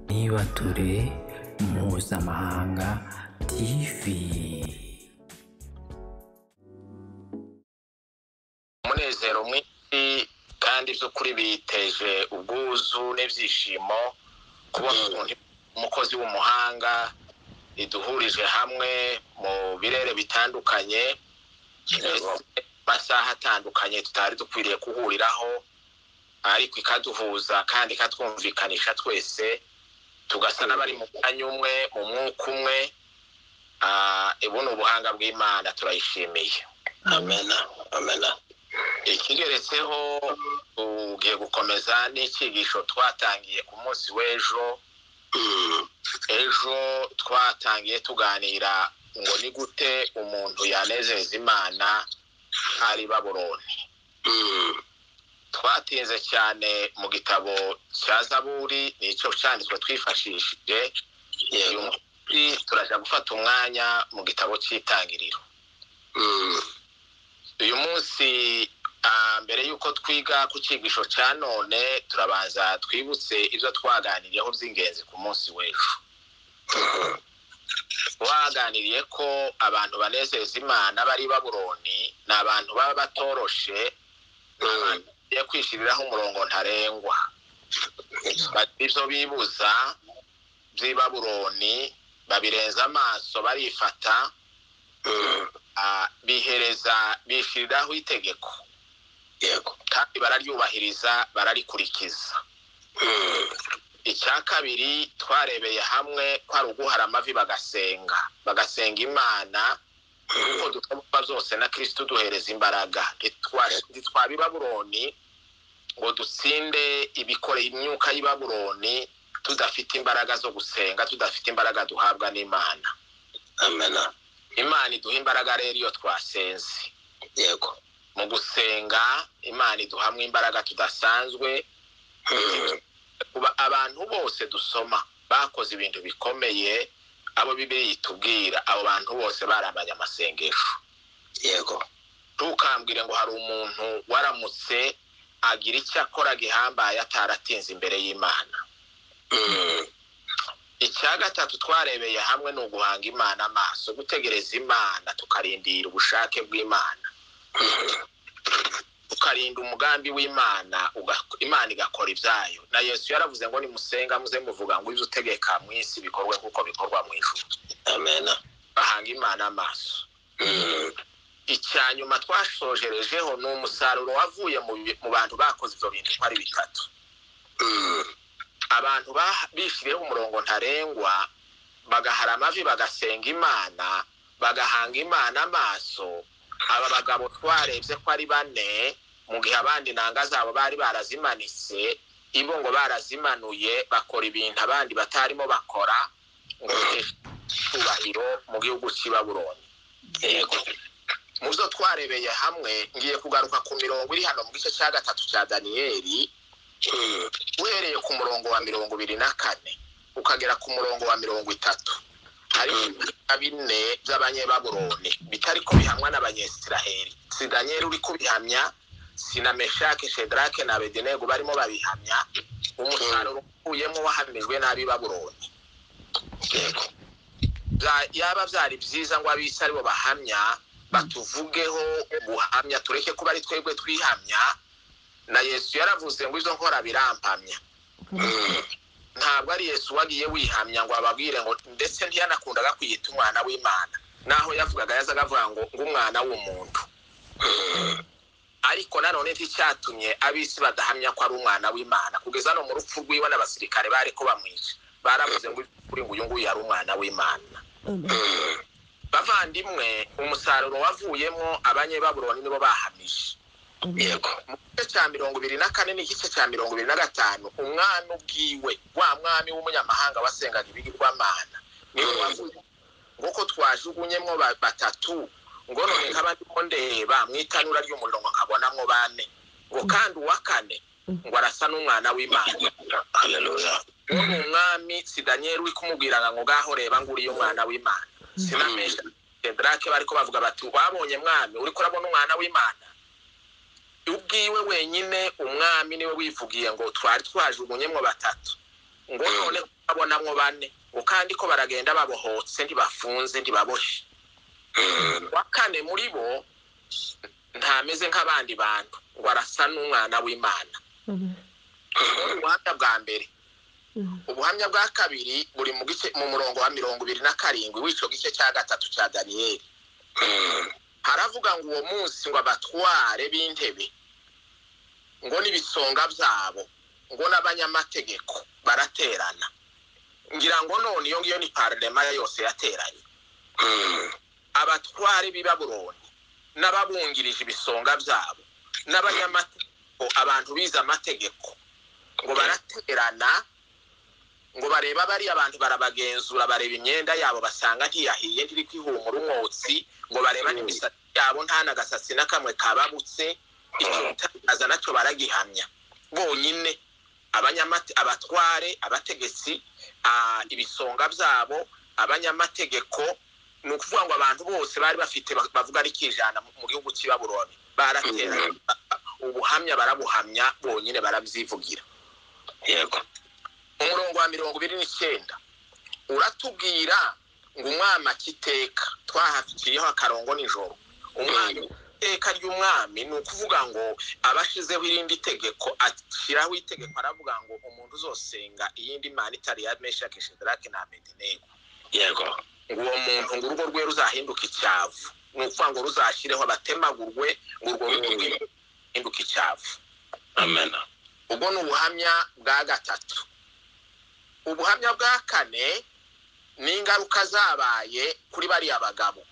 ntibature mpuzamahanga tv umunezero mwinshi kandi by'ukuri biteje ubwuzu n'ibyishimo kuba umukozi w'umuhanga iduhurije hamwe mu birere bitandukanye twese masaha atandukanye tutari dukwiriye guhuriraho ariko ikaduhuza kandi ikatwumvikanisha twese tugasa n'abari mu mwanya umwe mu mwuka umwe Ah, ubu ni ubuhanga bw'imana turayishimiye amena amena ikigeretseho tugiye gukomeza n'ikigisho twatangiye ku munsi w'ejo ejo twatangiye tuganira ngo ni gute umuntu yanezeza imana ari baburoni twatinze cyane mu gitabo cya zaburi nicyo cyanditswe twifashishije uyu munsi turajya gufata umwanya mu gitabo cy'itangiriro uyu munsi ah, mbere y'uko twiga ku cyigisho cya none turabanza twibutse ibyo twaganiriyeho by'ingenzi ku munsi w'ejo twaganiriye ko abantu banezeza imana bari baburoni ni abantu baba batoroshe ni abantu bagiye kwishyiriraho umurongo ntarengwa bagira ibyo bibuza by'i baburoni babirenza amaso barifata ah, bihereza bishyiriraho itegeko kandi bararyubahiriza bararikurikiza icya kabiri twarebeye hamwe ko ari uguhara amavi bagasenga bagasenga imana kuko dukora zose na kirisitu duhereza imbaraga Ntitwa- ntitwaba i baburoni ngo dutsinde ibikoreye imyuka y'i baburoni tudafite imbaraga zo gusenga tudafite imbaraga duhabwa n'imana amena imana iduha imbaraga rero iyo twasenze yego mu gusenga imana iduhamwe imbaraga tudasanzwe kuba abantu bose dusoma bakoze ibintu bikomeye abo bibiri itubwira abo bantu bose barambaye amasengesho yego ntukambwire ngo hari umuntu waramutse agira icyo akora gihambaye ataratinze imbere y'imana icya gatatu twarebeye hamwe ni uguhanga imana amaso gutegereza imana tukarindira ubushake bw'imana ukarinda umugambi w'imana uga- imana igakora ibyayo na yesu yaravuze ngo nimusenga muze muvuga ngo ibyo utegeka mu isi bikorwe nk'uko bikorwa mu ijuru amena bahanga imana amaso icya nyuma twashojerejeho ni umusaruro wavuye mu bi- mu bantu bakoze ibyo bintu uko ari bitatu abantu ba- bishyiriyeho umurongo ntarengwa bagahara amavi bagasenga imana bagahanga imana amaso aba bagabo twarebye ko ari bane mu gihe abandi nanga zabo bari barazimanitse ibo ngo barazimanuye bakora ibintu abandi batarimo bakora ngo biteshe icyubahiro mu gihugu cy'i Babuloni. yego mu byo twarebeye hamwe ngiye kugaruka ku mirongo iri hano mu gice cya gatatu cya daniyeli uhereye ku murongo wa mirongo ibiri na kane ukagera ku murongo wa mirongo itatu harimo ibikorwa bine by'abanyebaburoni bitari kubihamwa n'abanyesiraheli si daniyeli uri kubihamya si na meshake shedrake na abedenego barimo babihamya umusaruro ukuyemo wahamijwe n'ab'i baburoni bya- yaba byari byiza ngo abisi aribo bahamya batuvugeho guhamya tureke kuba ari twebwe twihamya na yesu yaravuze ngo izo nkora birampamya ntabwo ari yesu wagiye wihamya ngo ababwire ngo ndetse ntiyanakundaga kwiyita umwana w'imana naho yavugaga yazaga avuga ngo ng'umwana w'umuntu ariko nanone nticyatumye abisi badahamya ko ari umwana w'imana kugeza no mu rupfu rw'iwe n'abasirikare bari ko bamwica baravuze ngo kuri ngo uyu nguyu yari umwana w'imana bavandimwe umusaruro wavuyemo abanyebaburoni nibo bahamije yego mu gice cya mirongo ibiri na kane n'igice cya mirongo ibiri na gatanu umwana ubwiwe wa mwami w'umunyamahanga wasengaga ibigirwamana niwe wavuye nk'uko twajugunyemo ba- batatu ngo none nkaba ndimo ndeba mu itanura ry'umuriro ngo nkabonamo bane ngo kandi uwa kane ngo arasa n'umwana w'imana uwo ni umwami si daniyeli uri kumubwira ngo ngaho reba ngo uriye umwana w'imana sinamesha tedrake bariko bavuga bati wabonye mwami uriko urabona umwana w'imana ubwiwe wenyine umwami niwe wivugiye ngo twari twajugunyemwo batatu ngo none babonamwo bane ukandi ko baragenda babohotse ntibafunze ntibaboshe wa kane muri bo ntameze nk'abandi bantu ngo arasa n'umwana w'imana ubuhamya bwa mbere ubuhamya bwa kabiri buri mu gice mu murongo wa mirongo ibiri na karindwi w'icyo gice cya gatatu cya daniyeli haravuga ngo uwo munsi ngo abatware b'intebe ngo n'ibisonga byabo ngo n'abanyamategeko baraterana ngira ngo none iyo ngiyo ni parlema yose yateranye abatware b'i baburoni n'ababungirije ibisonga byabo n'abanyamategeko abantu bize amategeko ngo baraterana ngo barebe abari abantu barabagenzura bareba imyenda yabo basanga ntiyahiye ntiriko ihumura umwotsi ngo bareba n'imisatsi yabo nta n'agasatsi na kamwe kababutse icyo bitangaza nacyo baragihamya bonyine abanyamate abatware abategetsi ah, ibisonga byabo abanyamategeko ni ukuvuga ngo abantu bose bari bafite ba- bavuga ari kijana mu- mu gihugu cy'i baburoni baratera ubuhamya barabuhamya bonyine barabyivugira yego umurongo wa mirongo ibiri n'icyenda uratubwira ngo umwami akiteka twahaciriyeho akarongo nijoro umwami iteka ry'umwami ni ukuvuga ngo abashizeho irindi tegeko ashyiraho itegeko aravuga ngo umuntu uzosenga iyindi mana itari ya meshaki shedarake na abedenego yego ngo uwo muntu ngo urugo rwe ruzahinduka icyavu ni ukuvuga ngo ruzashyireho abatemagurwe ngo urwo rugo rwe ruhinduke icyavu amena ubwo ni ubuhamya bwa gatatu ubuhamya bwa kane ni ingaruka zabaye kuri bariya bagabo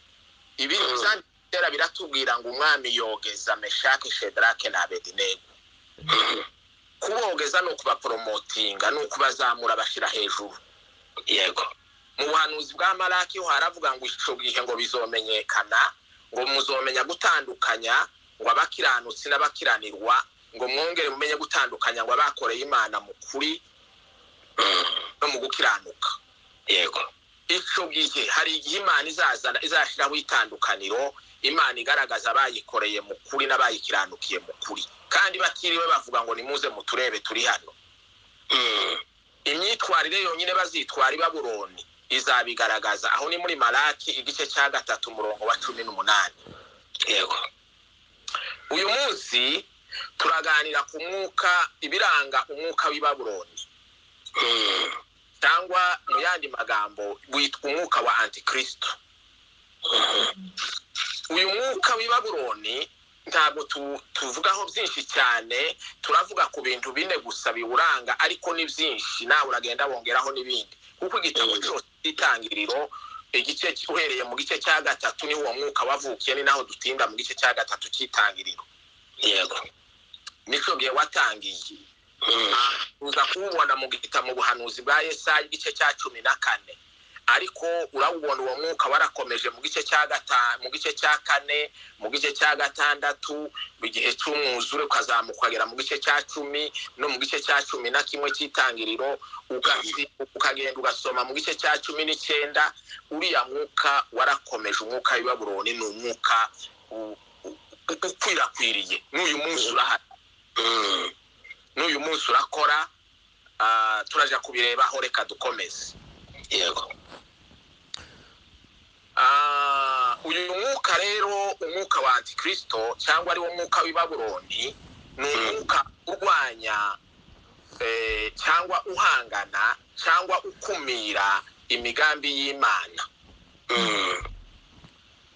ibi Mm. byanditera biratubwira ngo umwami yogeza meshaki shedrake na abedinego kubogeza ni ukubaporomotinga ni ukubazamura bashyira hejuru yego mu buhanuzi bwa maraki ho haravuga ngo icyo gihe ngo bizomenyekana ngo muzomenya gutandukanya ngo abakiranutsi n'abakiranirwa ngo mwongere mumenye gutandukanya ngo abakoreye imana mu kuri no mu gukiranuka yego icyo gihe hari igihe imana izazana izashyiraho itandukaniro imana igaragaza abayikoreye mu kuri n'abayikiranukiye mu kuri kandi batiriwe bavuga ngo nimuze muturebe turi hano imyitwarire yonyine bazitwara i baburoni izabigaragaza aho ni muri maraki igice cya gatatu umurongo wa cumi n'umunani yego uyu munsi turaganira ku mwuka ibiranga umwuka w'i baburoni cyangwa mu yandi magambo witwa umwuka wa antikristo uyu mwuka w'i baburoni ntabwo tu- tuvugaho byinshi cyane turavuga ku bintu bine gusa biwuranga ariko ni byinshi nawe uragenda wongeraho n'ibindi kuko igitabo Mm. cyose cy'itangiriro igice cy- uhereye mu gice cya gatatu niho uwo mwuka wavukiye ni naho dutinda mu gice cya gatatu cy'itangiriro yego nicyo gihe watangiye uza kuwubona mu gitabo mu buhanuzi bwa Yesaya igice cya cumi na kane ariko urawubona uwo mwuka warakomeje mu gice cya gata mu gice cya kane mu gice cya gatandatu mu gihe cy'umwuzure ukazamuka ukagera mu gice cya cumi no mu gice cya cumi na kimwe cy'itangiriro ugasi- ukagenda ugasoma mu gice cya cumi n'icyenda uriya mwuka warakomeje umwuka w'i Babuloni ni umwuka u- u- u- ukwirakwiriye n'uyu munsi urahari n'uyu munsi urakora ah, turaja kubirebaho reka dukomeze yego Ah, uyu mwuka rero umwuka wa antikristo cyangwa ari wo mwuka w'i baburoni ni umwuka urwanya eh, cyangwa uhangana cyangwa ukumira imigambi y'imana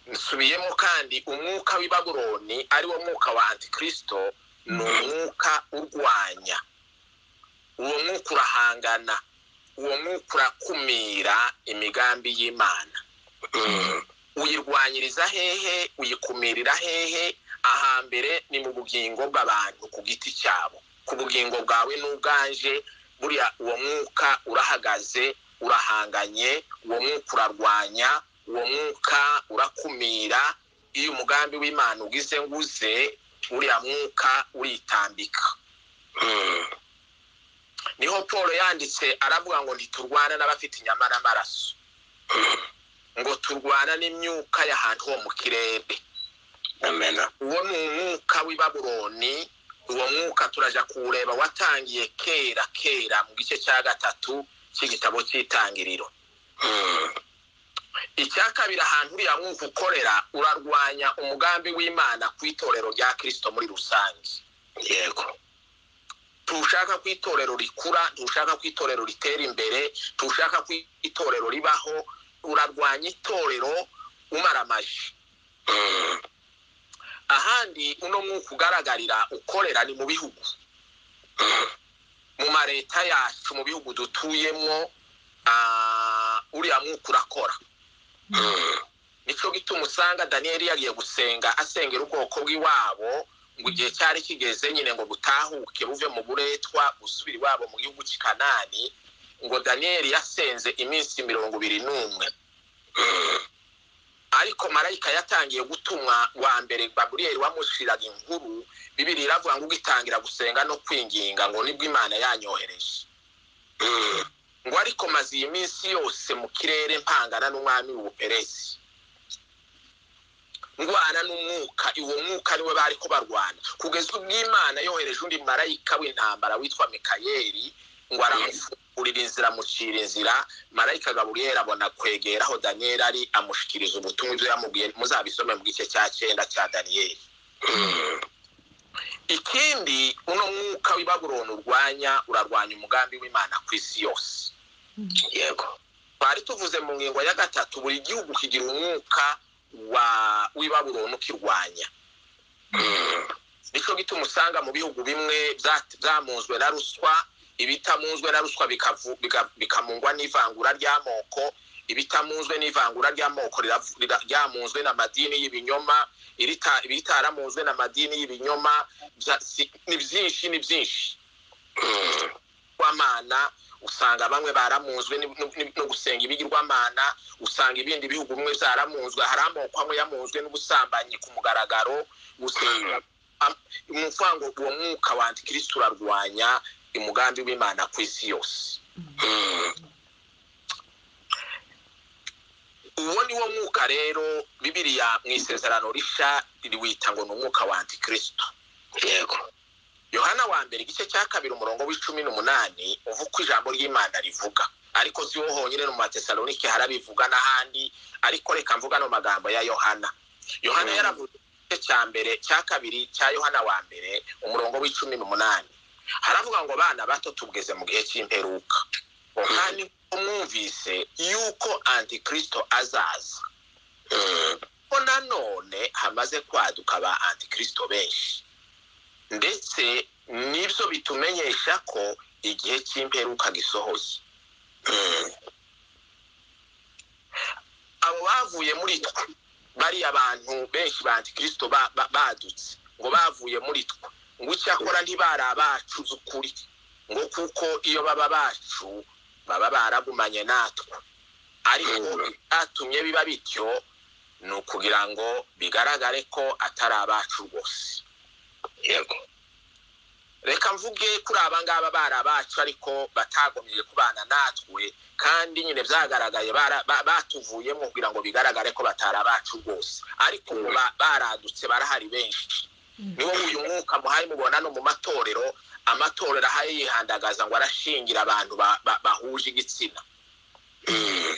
nsubiyemo kandi umwuka w'i baburoni ari wo mwuka wa antikristo ni umwuka urwanya uwo mwuka urahangana uwo mwuka urakumira imigambi y'imana uyirwanyiriza hehe uyikumirira hehe ahambere ni mu bugingo bw'abantu ku giti cyabo ku bugingo bwawe n'ubwanje buriya uwo mwuka urahagaze urahanganye uwo mwuka urarwanya uwo mwuka urakumira iyo umugambi w'imana ugize nguze uriya mwuka uritambika niho paul yanditse aravuga ngo ntiturwana n'abafite inyama n'amaraso ngo turwana n'imyuka y'ahantu ho mu kirere amena uwo ni umwuka w'i baburoni uwo mwuka turaja kuwureba watangiye kera kera mu gice cya gatatu cy'igitabo cy'itangiriro Mm. icya kabiri ahantu uriya mwuka ukorera urarwanya umugambi w'imana ku itorero rya kirisito muri rusange yego ntushaka ko itorero rikura ntushaka ko itorero ritera imbere ntushaka ko itorero ribaho urarwanya itorero umaramaje Mm. ahandi uno mwuka ugaragarira ukorera ni mu bihugu mu mareta yacu mu bihugu dutuyemo ah, uriya mwuka urakora Mm. nicyo gituma usanga daniyeli yagiye gusenga asengera ubwoko bw'iwabo ngo igihe cyari kigeze nyine ngo butahuke buve mu buretwa gusubira iwabo mu gihugu cy'i kanani ngo daniyeli yasenze iminsi mirongo ibiri n'umwe ariko marayika yatangiye gutumwa wa mbere baburiyeri wamushyiraga inkuru bibiri iravuga ngo ugitangira gusenga no kwinginga ngo nibwo imana yanyohereje Mm. ngo ariko maze iyi minsi yose mu kirere mpangana n'umwami w'ubuperesi ndwana n'umwuka uwo mwuka niwe bari ko barwana kugeza ubwo imana yohereje undi marayika w'intambara witwa mikayeli ngo aramufungurira inzira amucira inzira marayika gaburiyeri abona kwegera aho daniyeli ari amushyikiriza ubutumwa ibyo yamubwiye muzabisome mu gice cya cyenda cya daniyeli Mm. ikindi uno mwuka w'i babuloni urwanya urarwanya umugambi w'imana ku isi yose yego twari tuvuze mu ngingo ya gatatu buri gihugu kigira umwuka wa w'ibabuloni ukirwanya Mm. nicyo gituma usanga mu bihugu bimwe bya- byamunzwe na ruswa ibitamunzwe na ruswa bikavu- bika- bikamungwa n'ivangura ry'amoko ibitamunzwe n'ivangura ry'amoko riravu- rira- ryamunzwe n'amadini y'ibinyoma irita- ibitaramunzwe n'amadini y'ibinyoma bya- si- ni byinshi ni byinshi Mm. bigirwamana usanga bamwe baramunzwe ni- ni- no gusenga ibigirwamana usanga ibindi bihugu bimwe byaramunzwe hari amoko amwe yamunzwe n'ubusambanyi ku mugaragaro gusenga ni ukuvuga ngo uwo mwuka wa antikirisitu urarwanya umugambi w'imana ku isi yose Mm. uwo ni wo mwuka rero bibiriya mu isezerano rishya riwita ngo ni umwuka wa antikirisitu yego yohana wa mbere igice cya kabiri umurongo w'icumi n'umunani uva uko ijambo ry'imana rivuga ariko si wo honyine no mu matesalonike harabivuga n'ahandi ariko reka mvuga no mu magambo ya yohana yohana Mm. yaravuze igice cya mbere cya kabiri cya yohana wa mbere umurongo w'icumi n'umunani haravuga ngo bana bato tubweze mu gihe cy'imperuka kandi mwumvise yuko antikristo azaza Mm. ko nanone hamaze kwaduka ba antikristo benshi ndetse nibyo bitumenyesha ko igihe cy'imperuka gisohoye Mm. abo bavuye muri twe bariya bantu benshi ba antikristo ba- ba- badutse ngo bavuye muri twe ngo icyakora ntibari abacu z'ukuri ngo kuko iyo baba bacu baba baragumanye natwe ariko byatumye biba bityo ni ukugira ngo bigaragare ko atari abacu rwose yego reka mvuge kuri aba ngaba bari abacu ariko batagomeye kubana natwe kandi nyine byagaragaye bara- ba- batuvuyemo kugira ngo bigaragare ko batari abacu rwose ariko ubu ba- baradutse barahari benshi niwo uyu mwuka muhaye mubona no mu matorero amatorero ahaye yihandagaza ngo arashingira abantu ba- ba- bahuje igitsina Mm.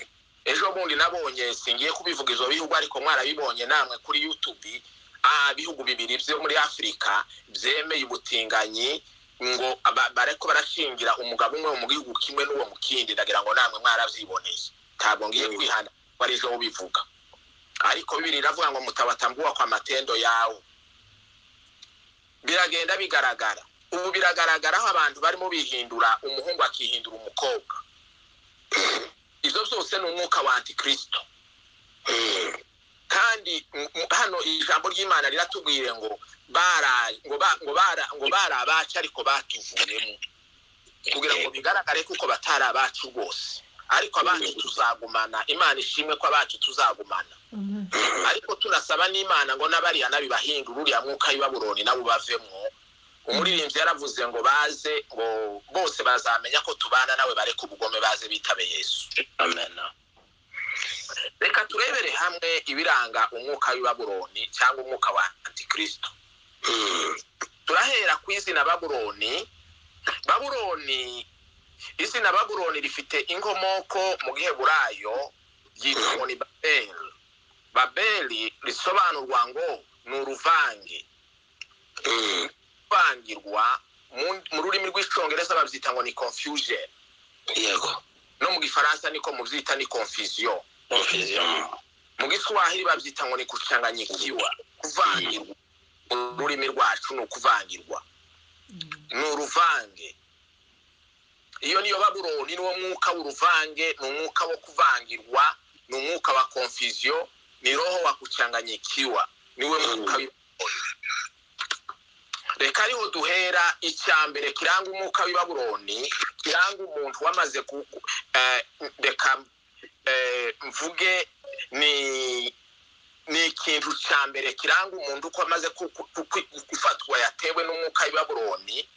ejo bundi nabonye singiye kubivuga izo bihugu ariko mwarabibonye namwe kuri youtube ah, ibihugu bibiri byo muri afurika byemeye ubutinganyi ngo aba- bareko barashingira umugabo umwe mu gihugu kimwe n'uwo mu kindi ndagira ngo namwe mwarabyiboneye ntabwo ngiye Mm. kwihana ko ari ejo bivuga ariko bibiri iravuga ngo mutabatambua kwa matendo yawe biragenda bigaragara ubu biragaragara aho abantu barimo bihindura umuhungu akihindura umukobwa ibyo byose ni umwuka wa antikristo Mm. kandi m- m- hano ijambo ry'imana riratubwire ngo bara ngo ba- ngo bara ngo bari abacu ariko batuvuyemo kugira ngo bigaragare ko uko batari abacu rwose ariko abacu tuzagumana imana ishimwe ko abacu tuzagumana ariko turasaba n'imana ngo n'abariya nabibahindura uriya mwuka w'ibabuloni nabo bavemo umuririmbyi yaravuze ngo baze ngo bose bazamenya ko tubana nawe bareke ubugome baze bitabe yesu amen reka turebere hamwe ibiranga umwuka w'i babuloni cyangwa umwuka wa antikristo Mm. turahera ku izina babuloni babuloni isi na babuloni rifite inkomoko mu giheburayo ryitwa ngo ni babeli babeli risobanurwa ngo ni uruvange ruvangirwa mu mu rurimi rw'icyongereza babyita ngo ni confusion yego no mu gifaransa niko mubyita ni confusion umufiziyamo mu giswahili babyita ngo ni kucanganyikiwa kuvangirwa mu rurimi rwacu ni ukuvangirwa ni uruvange iyo niyo babuloni niwo mwuka w'uruvange ni umwuka wo kuvangirwa ni umwuka wa konfiziyo ni roho wa kuchanganyikiwa niwe mwuka w'ibabuloni reka ariho duhera icya mbere kiranga umwuka w'ibabuloni kiranga umuntu wamaze ku ku- eh, reka eh, mvuge ni ni ikintu cya mbere kiranga umuntu uko amaze ku- ku- ku- gufatwa yatewe n'umwuka w'ibabuloni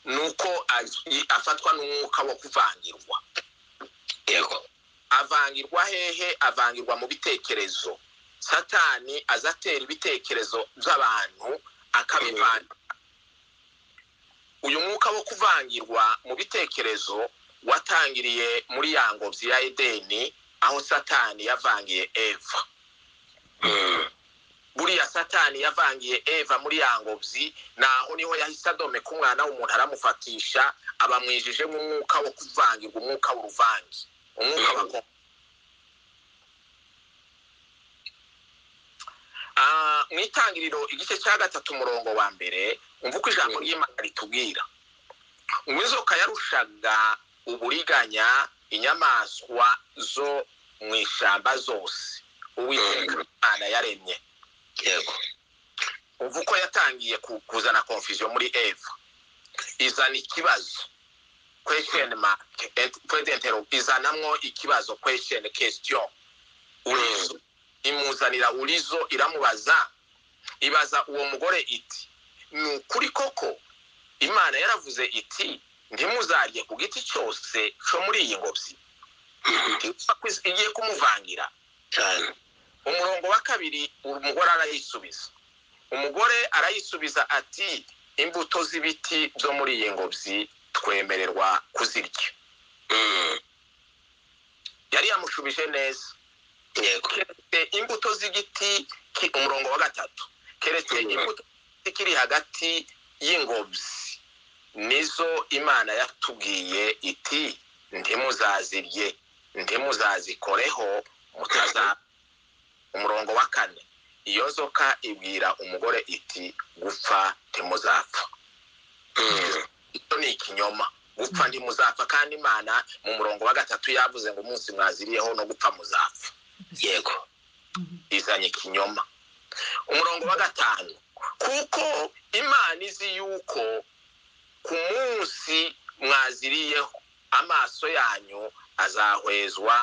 nuko azi- afatwa n'umwuka wo kuvangirwa yego avangirwa hehe avangirwa mu bitekerezo satani aza atera ibitekerezo by'abantu akabivanga uyu mwuka wo kuvangirwa mu bitekerezo watangiriye muri ya ngobyi ya edeni aho satani yavangiye eva Mm, buriya satani yavangiye eva muri ya ngobyi naho niho yahise adomeka umwana w'umuntu aramufatisha abamwijije nk'umwuka wo kuvangirwa umwuka w'uruvange umwuka wa ko- Ah, mu itangiriro igice cya gatatu umurongo wa mbere umva uko ijambo ry'imana ritubwira ngo inzoka yarushaga uburiganya inyamaswa zo mu ishyamba zose uwiteka imana yaremye yego ubu uko yatangiye ku- kuzana confusion muri eva izana ikibazo question mark et- point d'interro- izanamwo ikibazo question question urizo imuzanira urizo iramubaza ibaza uwo mugore iti ni ukuri koko imana yaravuze iti ntimuzarye ku giti cyose cyo muri iyi ngobyi igiye kumuvangira cyane umurongo wa kabiri umugore arayisubiza umugore arayisubiza ati imbuto z'ibiti byo muri iyi ngobyi twemererwa kuzirya Mm, yari yamushubije neza yego keretse imbuto z'igiti ki- umurongo wa gatatu keretse Mhm. imbuto z'igiti kiri hagati y'ingobyi nizo imana yatubwiye iti ntimuzazirye ntimuzazikoreho mutaza umurongo wa kane iyo nzoka ibwira umugore iti gupfa ntimuzapfa Mm, icyo ni ikinyoma gupfa ntimuzapfa kandi imana mu murongo wa gatatu yavuze ngo umunsi mwaziriyeho no gupfa muzapfa yego izanye ikinyoma umurongo wa gatanu kuko imana izi yuko ku munsi mwaziriyeho amaso yanyu azahwezwa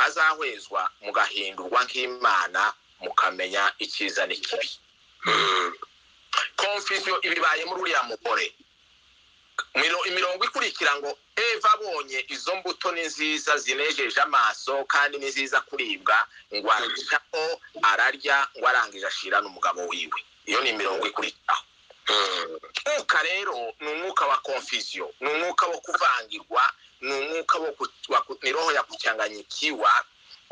azahwezwa mugahindurwa nk'imana mukamenya icyiza n'ikibi Mm, konfisiyo ibibaye muri uriya mugore Imiro- imirongo ikurikira ngo eva abonye izo mbuto ni nziza zinejeje amaso kandi ni nziza kuribwa ngo arushaho ararya ngo arangije ashira n'umugabo wiwe iyo ni imirongo ikurikiraho mm, umwuka rero ni umwuka wa konfisiyo ni umwuka wo kuvangirwa ni umwuka wo ku- wa ku- ni roho ya kucyanganyikiwa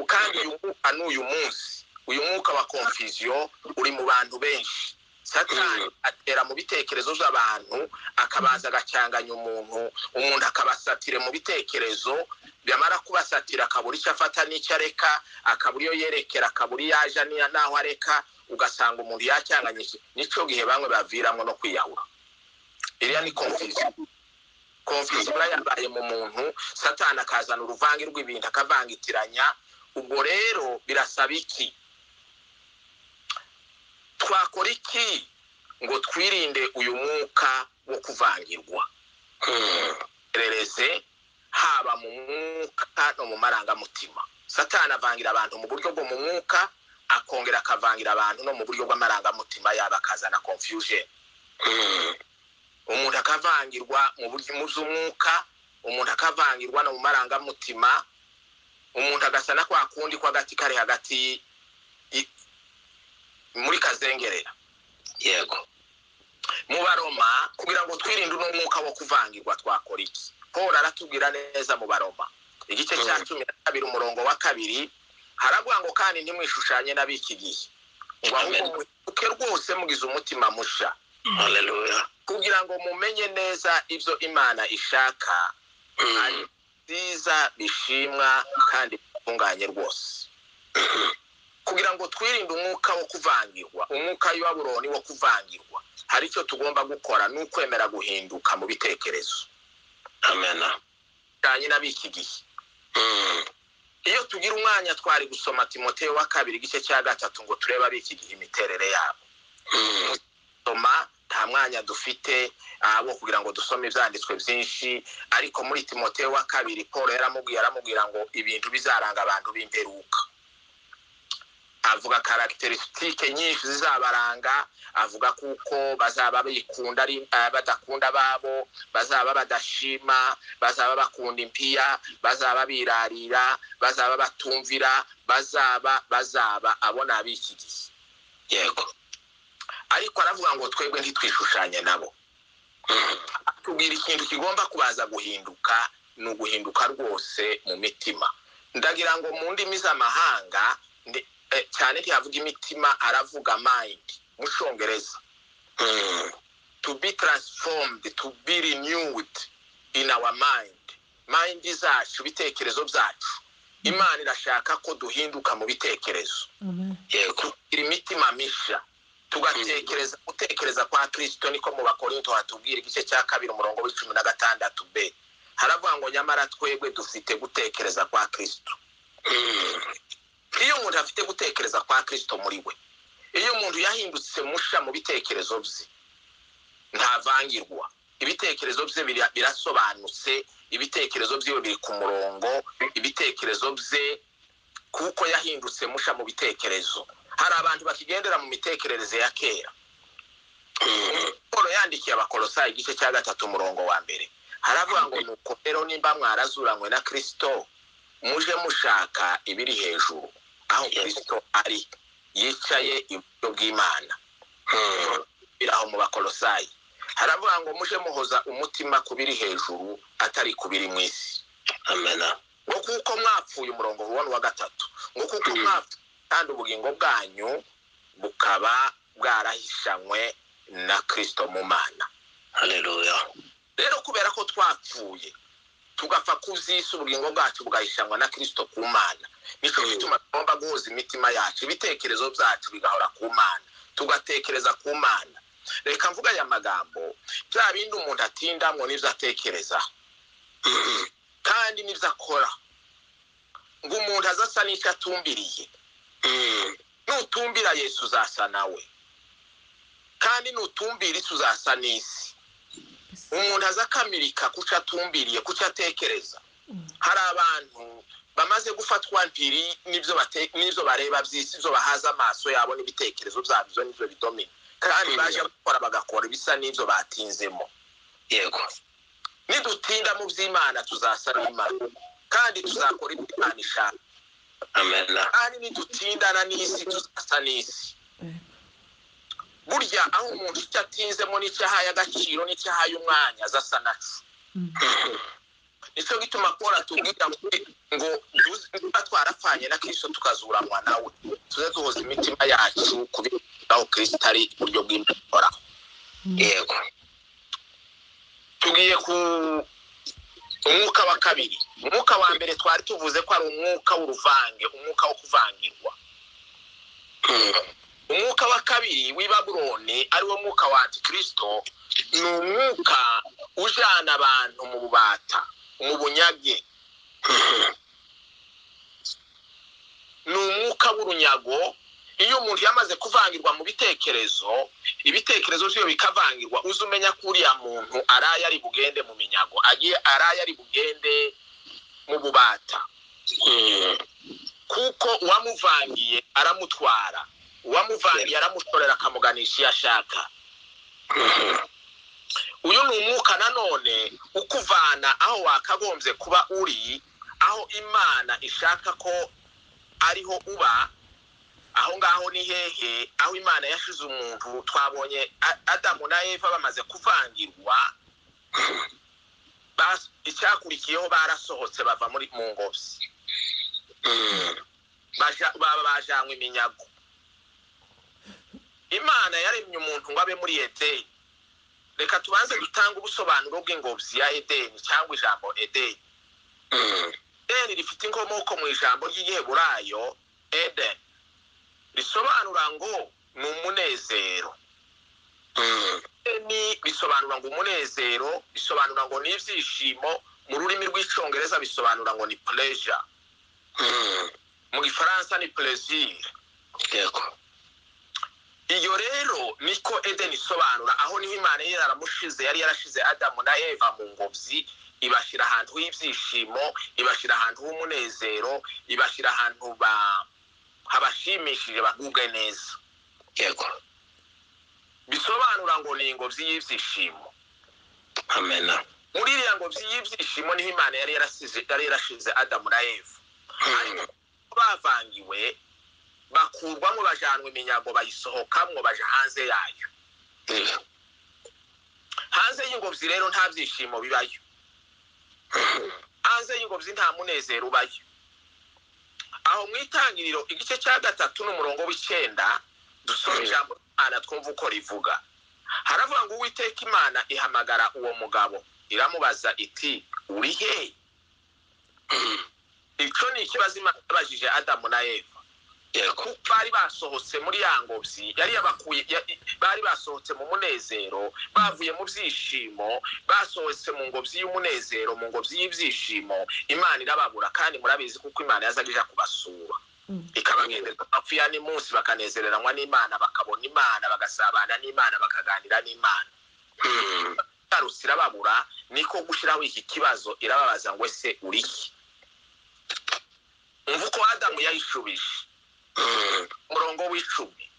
kandi uyu mwuka ni uyu munsi uyu mwuka wa konfisiyo uri mu bantu benshi satani atera mu bitekerezo by'abantu akabaza agacyanganya umuntu umuntu akabasatire mu bitekerezo byamara kubasatira akabura icyo afata n'icyo areka akabura iyo yerekera akabura iyo aja n'iya- n'aho areka ugasanga umuntu yacyanganyije nicyo gihe bamwe baviramo no kwiyahura iriya ni konfisiyo konfisiyo iba yabaye mu muntu satani akazana uruvange rw'ibintu akavangitiranya ubwo rero birasaba iki twakora iki ngo twirinde uyu mwuka wo kuvangirwa mm, rereze haba mu mwuka no mu marangamutima satani avangira abantu mu buryo bwo mu mwuka akongera akavangira abantu no mu buryo bw'amarangamutima yaba akazana confusion mm, umuntu akavangirwa mu buryo mu by'umwuka umuntu akavangirwa no mu marangamutima umuntu agasa na kwa kundi kw'agati kari hagati y- muri kazengerera yego mu baroma kugira ngo twirinde uno mwuka wo kuvangirwa twakora iki paul aratubwira neza mu baroma igice cya Mm. cumi na kabiri umurongo wa kabiri haravuga ngo kandi ntimwishushanye n'ab'iki gihe ngo ahubwo Amen. muke rwose mugize umutima musha Hallelujah. kugira ngo mumenye neza ibyo imana ishaka Mm. byiza bishimwa kandi bitunganye rwose kugira ngo twirinde umwuka wo kuvangirwa umwuka w'iwaburoni wo kuvangirwa hari icyo tugomba gukora ni ukwemera guhinduka mu bitekerezo Amen. bijyanye n'ab'iki gihe Mm. iyo tugira umwanya twari gusoma timoteyo wa kabiri igice cya gatatu ngo turebe ab'iki gihe imiterere yabo Mm. soma nta mwanya dufite ah, wo kugira ngo dusome ibyanditswe byinshi ariko muri timoteyo wa kabiri paul yaramubwiye aramubwira ngo ibintu bizaranga abantu b'imperuka avuga karagiterisitike nyinshi zizabaranga avuga kuko bazaba bikunda ari ah, badakunda ababo bazaba badashima bazaba bakunda impiya bazaba birarira bazaba batumvira bazaba bazaba abona ab'iki gihe Yego. ariko aravuga ngo twebwe ntitwishushanye nabo Mm. tubwira ikintu kigomba kubaza guhinduka ni uguhinduka rwose mu mitima ndagira ngo mu ndimi z'amahanga ndi- eh, cyane ntihavuga imitima aravuga mind mu cyongereza Mm. to be transformed to be renewed in our mind mind zacu ibitekerezo byacu imana irashaka ko duhinduka mu bitekerezo Yego. tugira imitima mishya tugatekereza gutekereza kwa kirisito niko mu bakorinto hatubwira igice cya kabiri umurongo w'icumi na gatandatu b haravuga ngo nyamara twebwe dufite gutekereza kwa kirisito Mm. iyo umuntu afite gutekereza kwa kirisito muri we iyo umuntu yahindutse musha mu bitekerezo bye ntavangirwa ibitekerezo bye bira- birasobanutse ibitekerezo byiwe biri ku murongo ibitekerezo bye kuko yahindutse musha mu bitekerezo hari abantu bakigendera mu mitekerereze ya kera Mm. paul yandikiye abakolosayi igice cya gatatu umurongo wa mbere haravuga ngo nuko rero nimba mwarazuranywe na kirisito muje mushaka ibiri hejuru aho kirisito ari yicaye iburyo bw'imana Mm. biri aho mu bakolosayi haravuga ngo muje muhoza umutima ku biri hejuru atari ku biri mu isi Amen. ngo kuko mwapfuye umurongo ubona wa gatatu ngo kuko Mm. mwapfuye kandi ubugingo bwanyu bukaba bwarahishanywe na kirisito mu mana Hallelujah. rero kubera ko twapfuye tugapfa ku by'isi ubugingo bwacu bwahishanwa na kirisito ku mana nicyo Mm. gituma tugomba guhuza imitima yacu ibitekerezo byacu bigahora ku mana tugatekereza ku mana reka mvuga aya magambo bya bindi umuntu atindamwo n'ibyo atekereza Mm. kandi n'ibyo akora ngo umuntu aze asa n'icyo atumbiriye Mm. nutumbira yesu uzasa nawe kandi nutumbira isi uzasa n'isi umuntu aza akamirika kuco atumbiriye kuco atekereza hari abantu bamaze gufatwa mpiri n'ibyo bate- n'ibyo bareba by'isi ibyo bahaza amaso yabo n'ibitekerezo byabyo n'ibyo bidomina kandi Mm. baje gukora bagakora ibisa n'ibyo batinzemo Yego. nidutinda mu by'imana tuzasa n'imana kandi tuzakora ibyo imana ishaka Amen. kandi nitutindana n'isi tuzasa n'isi burya aho umuntu icyo atinzemo n'icyo ahaye agaciro n'icyo ahaye umwanya aza asa nacu Mm. nicyo gituma paul atubwira ngo ngo duze- niba twarapfanye na kirisito tukazuranwa nawe tuze duhoza imitima yacu kubiraho kirisito ari uburyo bw'imvura Yego. tugiye ku umwuka wa kabiri umwuka wa mbere twari tuvuze ko ari umwuka w'uruvange umwuka wo kuvangirwa Mm. umwuka wa kabiri w'i babuloni ariwo mwuka wa antikirisito ni umwuka ujana abantu mu bubata mu bunyage Mm. ni umwuka w'urunyago iyo umuntu yamaze kuvangirwa mu bitekerezo ibitekerezo byiwe bikavangirwa uza umenya ko uriya muntu araye ari bugende mu minyago agiye araye ari bugende mu bubata Mm. kuko uwamuvangiye aramutwara uwamuvangiye aramutorera akamuganisha iyo ashaka Mm. uyu ni umwuka nanone ukuvana aho wakagombye kuba uri aho imana ishaka ko ariho uba aho ngaho ni hehe aho imana yashize umuntu twabonye A- adamu na eva bamaze kuvangirwa bas- icyakurikiyeho barasohotse bava muri mu ngobyi baja- ba- bajanywe iminyago imana yaremye umuntu ngo abe muri edeni reka tubanze dutange ubusobanuro bw'ingobyi ya edeni cyangwa ijambo edeni edeni rifite inkomoko mu ijambo ry'igiheburayo eden risobanura ngo ni umunezero edeni bisobanura ngo umunezero bisobanura ngo ni ibyishimo mu rurimi rw'icyongereza bisobanura ngo ni pleasure mu gifaransa ni plaisir yego iyo rero niko edeni isobanura aho niho imana yari yaramushize yari yarashize adamu na eva mu ngobyi ibashyira ahantu h'ibyishimo ibashyira ahantu h'umunezero ibashyira ahantu ba- habashimishije bagubwe neza yego bisobanura ngo ni ingobyi y'ibyishimo amena muri iriya ngobyi y'ibyishimo niho imana yari yarasize- yari yarashize adamu na eva Mm, bavangiwe bakurwamo bajanwa iminyago bayisohokamwo baja hanze yayo yeah, hanze y'ingobyi rero nta byishimo bibayo hanze y'ingobyi nta munezero ubayo aho mu itangiriro igice cya gatatu n'umurongo w'icyenda dusoma ijambo ry'imana twumva uko rivuga haravuga ngo uwiteka imana ihamagara uwo mugabo iramubaza iti uri he icyo ni ikibazo imana yabajije adamu na eva yego kuko bari basohotse muri ya ngobyi yari yabakuye ya- bari basohotse mu munezero bavuye mu byishimo basohotse mu ngobyi y'umunezero mu ngobyi y'ibyishimo imana irababura kandi murabizi kuko imana yazaga ija kubasura ikabagendera amapfu ya munsi bakanezereranwa n'imana bakabona imana bagasabana n'imana bakaganira n'imana Mm, igarutse irababura niko gushyiraho iki kibazo irababaza ngo ese uri iki umva uko adamu yayishubije mm, umurongo w'icumi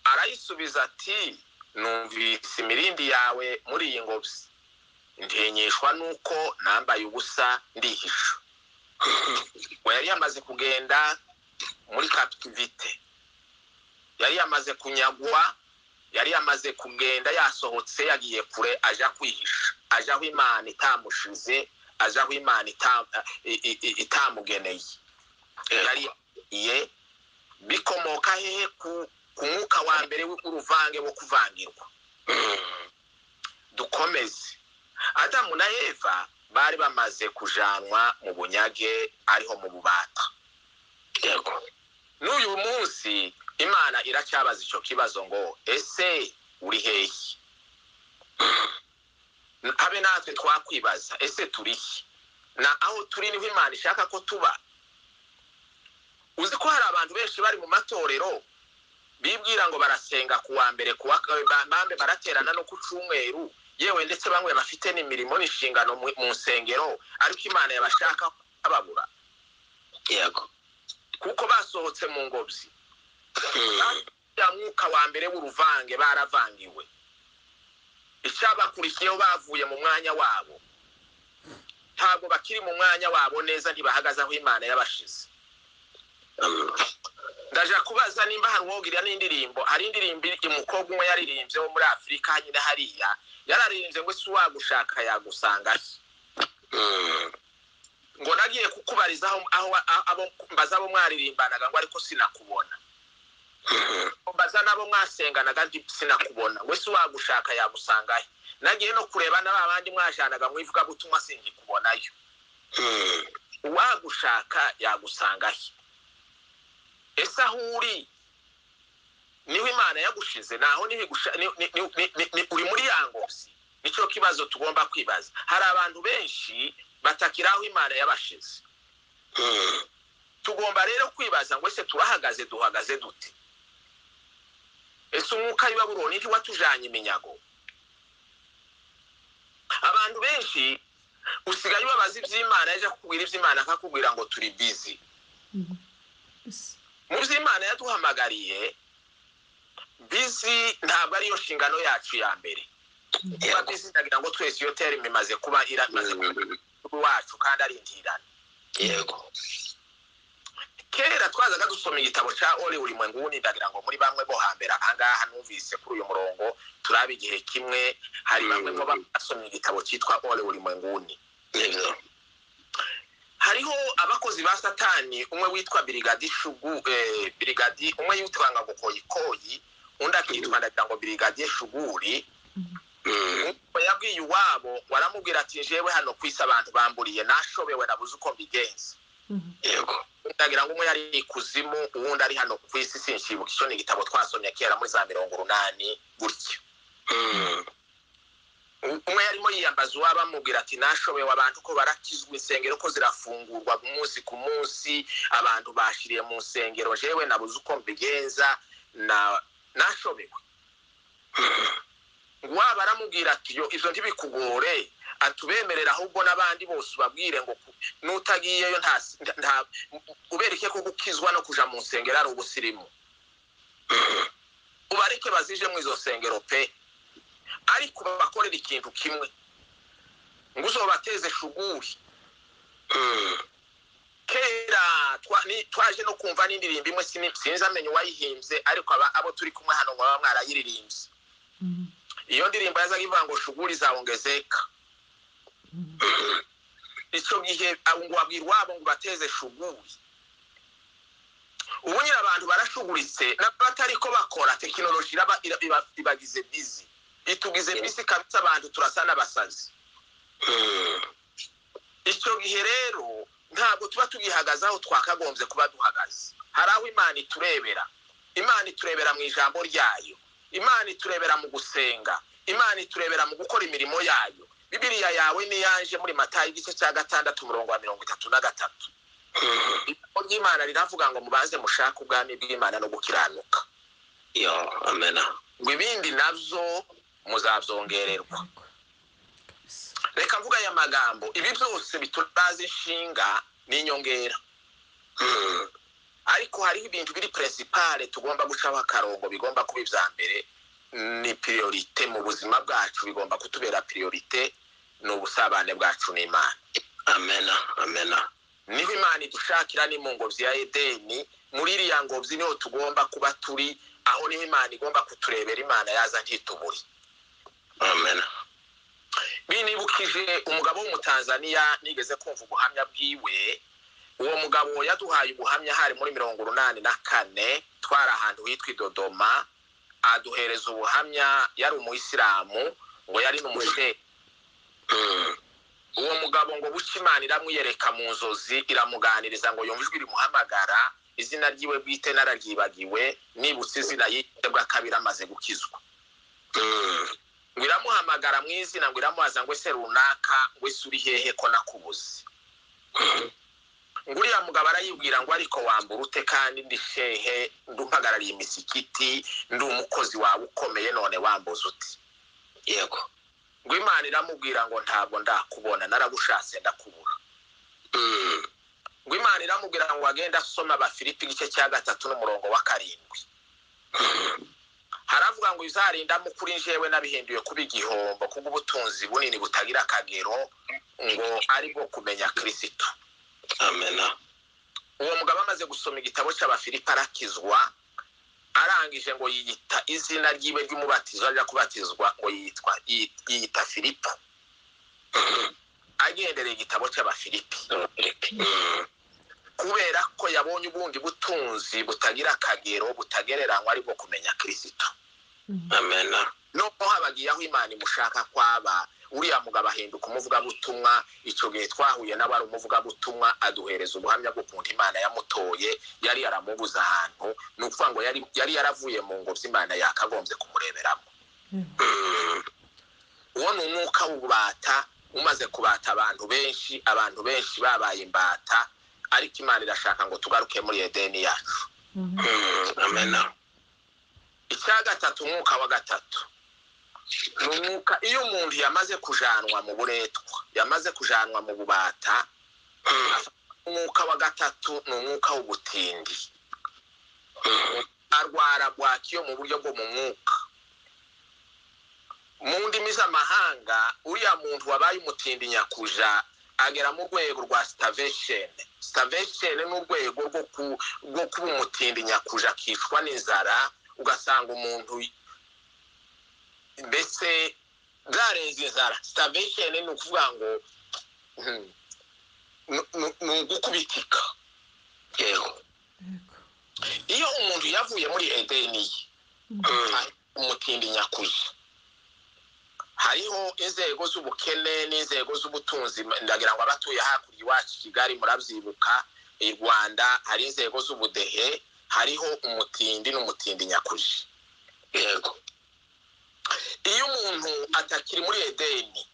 arayisubiza ati numvise imirindi yawe muri iyi ngobyi ntinyishwa nuko nambaye ubusa ndihisha we yari yamaze kugenda muri capitivite yari yamaze kunyagwa yari yamaze kugenda yasohotse yagiye kure aja kwihisha aja aho imana itamushize aja aho imana ita- i- i- i- itamugeneye yari ye bikomoka hehe ku ku mwuka wa mbere w'uruvange wo kuvangirwa mm, dukomeze adamu na eva bari bamaze kujanwa mu bunyage ariho mu bubata yego n'uyu munsi imana iracyabaza icyo kibazo ngo ese uri hehe habe natwe twakwibaza ese turi he na aho turi niho imana ishaka ko tuba uzi ko hari abantu benshi bari mu matorero bibwira ngo barasenga ku wa mbere ku wa ka- ba- bambe baraterana no ku cyumweru yewe ndetse bamwe bafite n'imirimo n'inshingano mu mu nsengero ariko imana yabashaka babura yego kuko basohotse mu ngobyi Mm, ya mwuka wa mbere w'uruvange baravangiwe icyabakurikiyeho bavuye mu mwanya wabo ntabwo bakiri mu mwanya wabo neza ntibahagaze aho imana yabashize mm, ndaje kubaza nimba hari uwogirira n'indirimbo hari indirimbo iri- umukobwa umwe yaririmbye wo muri afurika nyine hariya yararirimbye ngo si uwagushaka yagusanga he mm, ngo nagiye kukubariza aho aho abo mbaza abo mwaririmbanaga ngo ariko sinakubona mm, mbaza nabo mwasenganaga ndi- sinakubona we si wagushaka yagusangayo nagiye no kureba n'aba bandi mwajanaga mu ivugabutumwa singikubonayo mm, uwagushaka yagusangayo ese aho uri niho imana yagushize naho niho igusha- ni- ni- ni- ni- ni- ni- uri muri ya ngozi nicyo kibazo tugomba kwibaza hari abantu benshi batakira aho imana yabashize mm, tugomba rero kwibaza ngo ese turahagaze duhagaze dute ese umwuka w'i babuloni ntiwatujanye iminyago abantu benshi usigaye ubabaza iby'imana yaje kukubwira iby'imana akakubwira ngo turi bizi mu by'imana yaduhamagariye bizi ntabwo ariyo nshingano yacu ya mbere kuba yego bizi ndagira ngo twese iyo terima imaze kuba iramaze kuba mm, wacu kandi ari intirane yego kera twazaga dusoma igitabo cya ori ulimwengu wundi ndagira ngo muri bamwe bo hambere ahangaha numvise kuri uyu murongo turaba igihe kimwe hari bamwe mu basomye igitabo cyitwa ori ulimwengu wundi nibyo hariho abakozi ba satani umwe witwa birigadi shugu eh, birigadi umwe yitwa nga bukoyikoyi undi akitwa ndagira ngo birigadi shuguri Mm, Umwe yabwiye iwabo ngo aramubwira ati jewe hano ku isi abantu bamburiye nashobewe nabuze uko mbigenza yego ndagira ngo umwe yari ikuzimu uwundi ari hano ku isi sinshibuka icyo ni igitabo twasomye kera muri za mirongo urunani gutyo Mm, umwe yarimo yiyambaza uwaba amubwira ati nashobewe abantu ko barakizwa insengero ko zirafungurwa umunsi ku munsi abantu bashiriye mu nsengero jewe nabuze uko mbigenza na nashobewe ngo uwaba aramubwira ati yo ibyo ntibikugore atubemerera ahubwo n'abandi bose ubabwire ngo ku- n'utagiyeyo nta nta ubereke ko gukizwa no kuja mu nsengero ari ubusirimu ubareke bazije mu izo nsengero pe ariko babakorera ikintu kimwe ngo uzobateze shuguri mm, kera twa- ni- twaje no kumva n'indirimbo imwe sini- sinzi amenya uwayihimbye ariko aba- abo turi kumwe hano ngo baba mwarayiririmbye iyo ndirimbo yazaga ivuga ngo shuguri zawongezeka icyo gihe abo ngo babwira iwabo ngo bateze shuguri ubu nyine abantu barashuguritse n'abatari ko bakora tekinoloji iraba- ira- iba- ibagize bizi itugize bizi kabisa abantu turasa n'abasazi mm, icyo gihe rero ntabwo tuba tugihagaze aho twakagombye kuba duhagaze hari aho imana iturebera imana iturebera mu ijambo ryayo imana iturebera mu gusenga imana iturebera mu gukora imirimo yayo bibiriya yawe niyanje muri matayo igice cya gatandatu umurongo wa mirongo itatu na gatatu mm. ijambo ry'imana riravuga ngo mubanze mushake ubwami bw'imana no gukiranuka yo amena ngo ibindi nabyo muzabyongererwa reka mvuga aya magambo ibi byose bituraze inshinga n'inyongera Mm, ariko hariho ibintu biri principale tugomba gucaho akarongo bigomba kuba ibya mbere ni priorite mu buzima bwacu bigomba kutubera priorite ni ubusabane bwacu n'imana amena amena niho imana idushakira ni mu ngobyi ya edeni muri iriya ngobyi niho tugomba kuba turi aho niho imana igomba kuturebera imana yaza ntitubure amena binibukije umugabo w'umutanzaniya nigeze kumva ubuhamya bwiwe uwo mugabo yaduhaye ubuhamya hari muri mirongo urunani na kane twari ahantu hitwa i dodoma aduhereza ubuhamya yari umuyisilamu ngo yari n'umushe Mm, uwo mugabo ngo buca imana iramwiyereka mu nzozi iramuganiriza ngo yumve ijwi rimuhamagara izina ryiwe bwite nararyibagiwe nibutse izina yite bw'akabiri amaze gukizwa mm, ngo iramuhamagara mu izina ngo iramubaza ngo ese runaka ngo ese uri hehe ko nakubuze ngo uriya mugabo arayibwira ngo ariko wambura ute kandi ndi shehe ndi umpagarariye imisigiti ndi umukozi wawe ukomeye none wambuza uti yego ngo imana iramubwira ngo ntabwo ndakubona naragushatse ndakubura Mm, ngo imana iramubwira ngo agende asoma abafilipi igice cya gatatu n'umurongo wa karindwi haravuga ngo izarindamo kuri njyewe nabihinduye kuba igihombo kubw'ubutunzi bunini butagira akagero ngo ari bwo kumenya kirisitu amena uwo mugabo amaze gusoma igitabo cy'abafilipi arakizwa arangije ngo yiyita izina ryiwe ry'umubatizo ajya kubatizwa ngo yitwa yi- yiyita filipo agendereye igitabo cy'abafilipi Mm, kubera ko yabonye ubundi butunzi butagira akagero butagereranywa ari bwo kumenya kirisito amena noneho habagiye aho imana imushaka kwaba uriya mugabo ahinduka umuvugabutumwa icyo gihe twahuye nawe ari umuvugabutumwa aduhereza ubuhamya bw'ukuntu imana yamutoye yari yaramubuze ahantu ni ukuvuga ngo yari, yari yaravuye mu ngobyi imana yakagombye kumureberamo Mm, uwo ni umwuka w'ububata umaze kubata abantu benshi abantu benshi babaye imbata ariko imana irashaka ngo tugaruke muri edeni yacu mm, amena icya gatatu umwuka wa gatatu ni umwuka iyo umuntu yamaze kujanwa mu buretwa yamaze kujanwa mu bubata Mm, umwuka wa gatatu ni umwuka w'ubutindi mm, arwara bwakiyo mu buryo bwo mu mwuka mu ndimi z'amahanga uriya muntu wabaye umutindi nyakuja agera mu rwego rwa sitavesheni sitavesheni ni urwego rwo ku- rwo kuba umutindi nyakuja akicwa n'inzara ugasanga umuntu mbese bwarenze inzara sitavesheni ni ukuvuga ngo hmm, ni- ni- ni ugukubitika yewe yego iyo umuntu yavuye muri edeni ye ari umutindi nyakuzi hariho inzego z'ubukene n'inzego z'ubutunzi ndagira ngo abatuye hakurya iwacu i kigali murabyibuka i rwanda hari inzego z'ubudehe hariho umutindi n'umutindi nyakuzi yego iyo umuntu atakiri muri edeni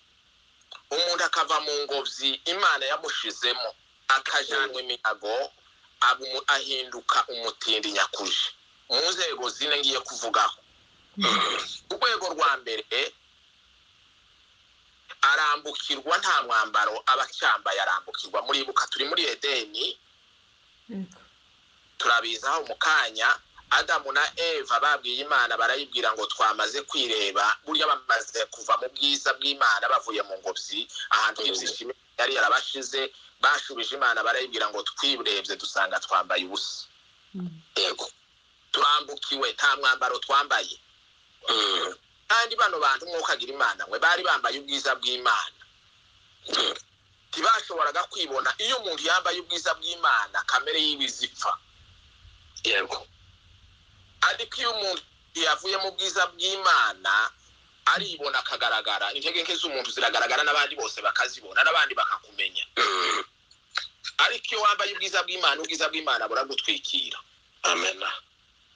umuntu akava mu ngobyi imana yamushizemo akajanwa iminyago aba umu- ahinduka umutindi nyakuje mu nzego zine ngiye kuvugaho urwego rwa mbere arambukirwa nta mwambaro aba acyambaye arambukirwa muribuka turi muri edeni yego turabizaho mu kanya adamu na eva babwiye imana barayibwira ngo twamaze kwireba burya bamaze kuva mu bwiza bw'imana bavuye mu ngobyi ahantu h'ibyishimo yari yarabashize bashubije imana barayibwira ngo twirebye dusanga twambaye ubusa Mm. yego turambukiwe nta mwambaro twambaye kandi bano bantu umwuka agira imana mwe bari bambaye ubwiza bw'imana ntibashoboraga kwibona iyo umuntu yambaye ubwiza bw'imana kamere yiwe izipfa yego ariko iyo umuntu yavuye mu bwiza bw'imana aribona akagaragara intege nke z'umuntu ziragaragara n'abandi bose bakazibona n'abandi bakakumenya ariko iyo wambaye ubwiza bw'imana ubwiza bw'imana buragutwikira amena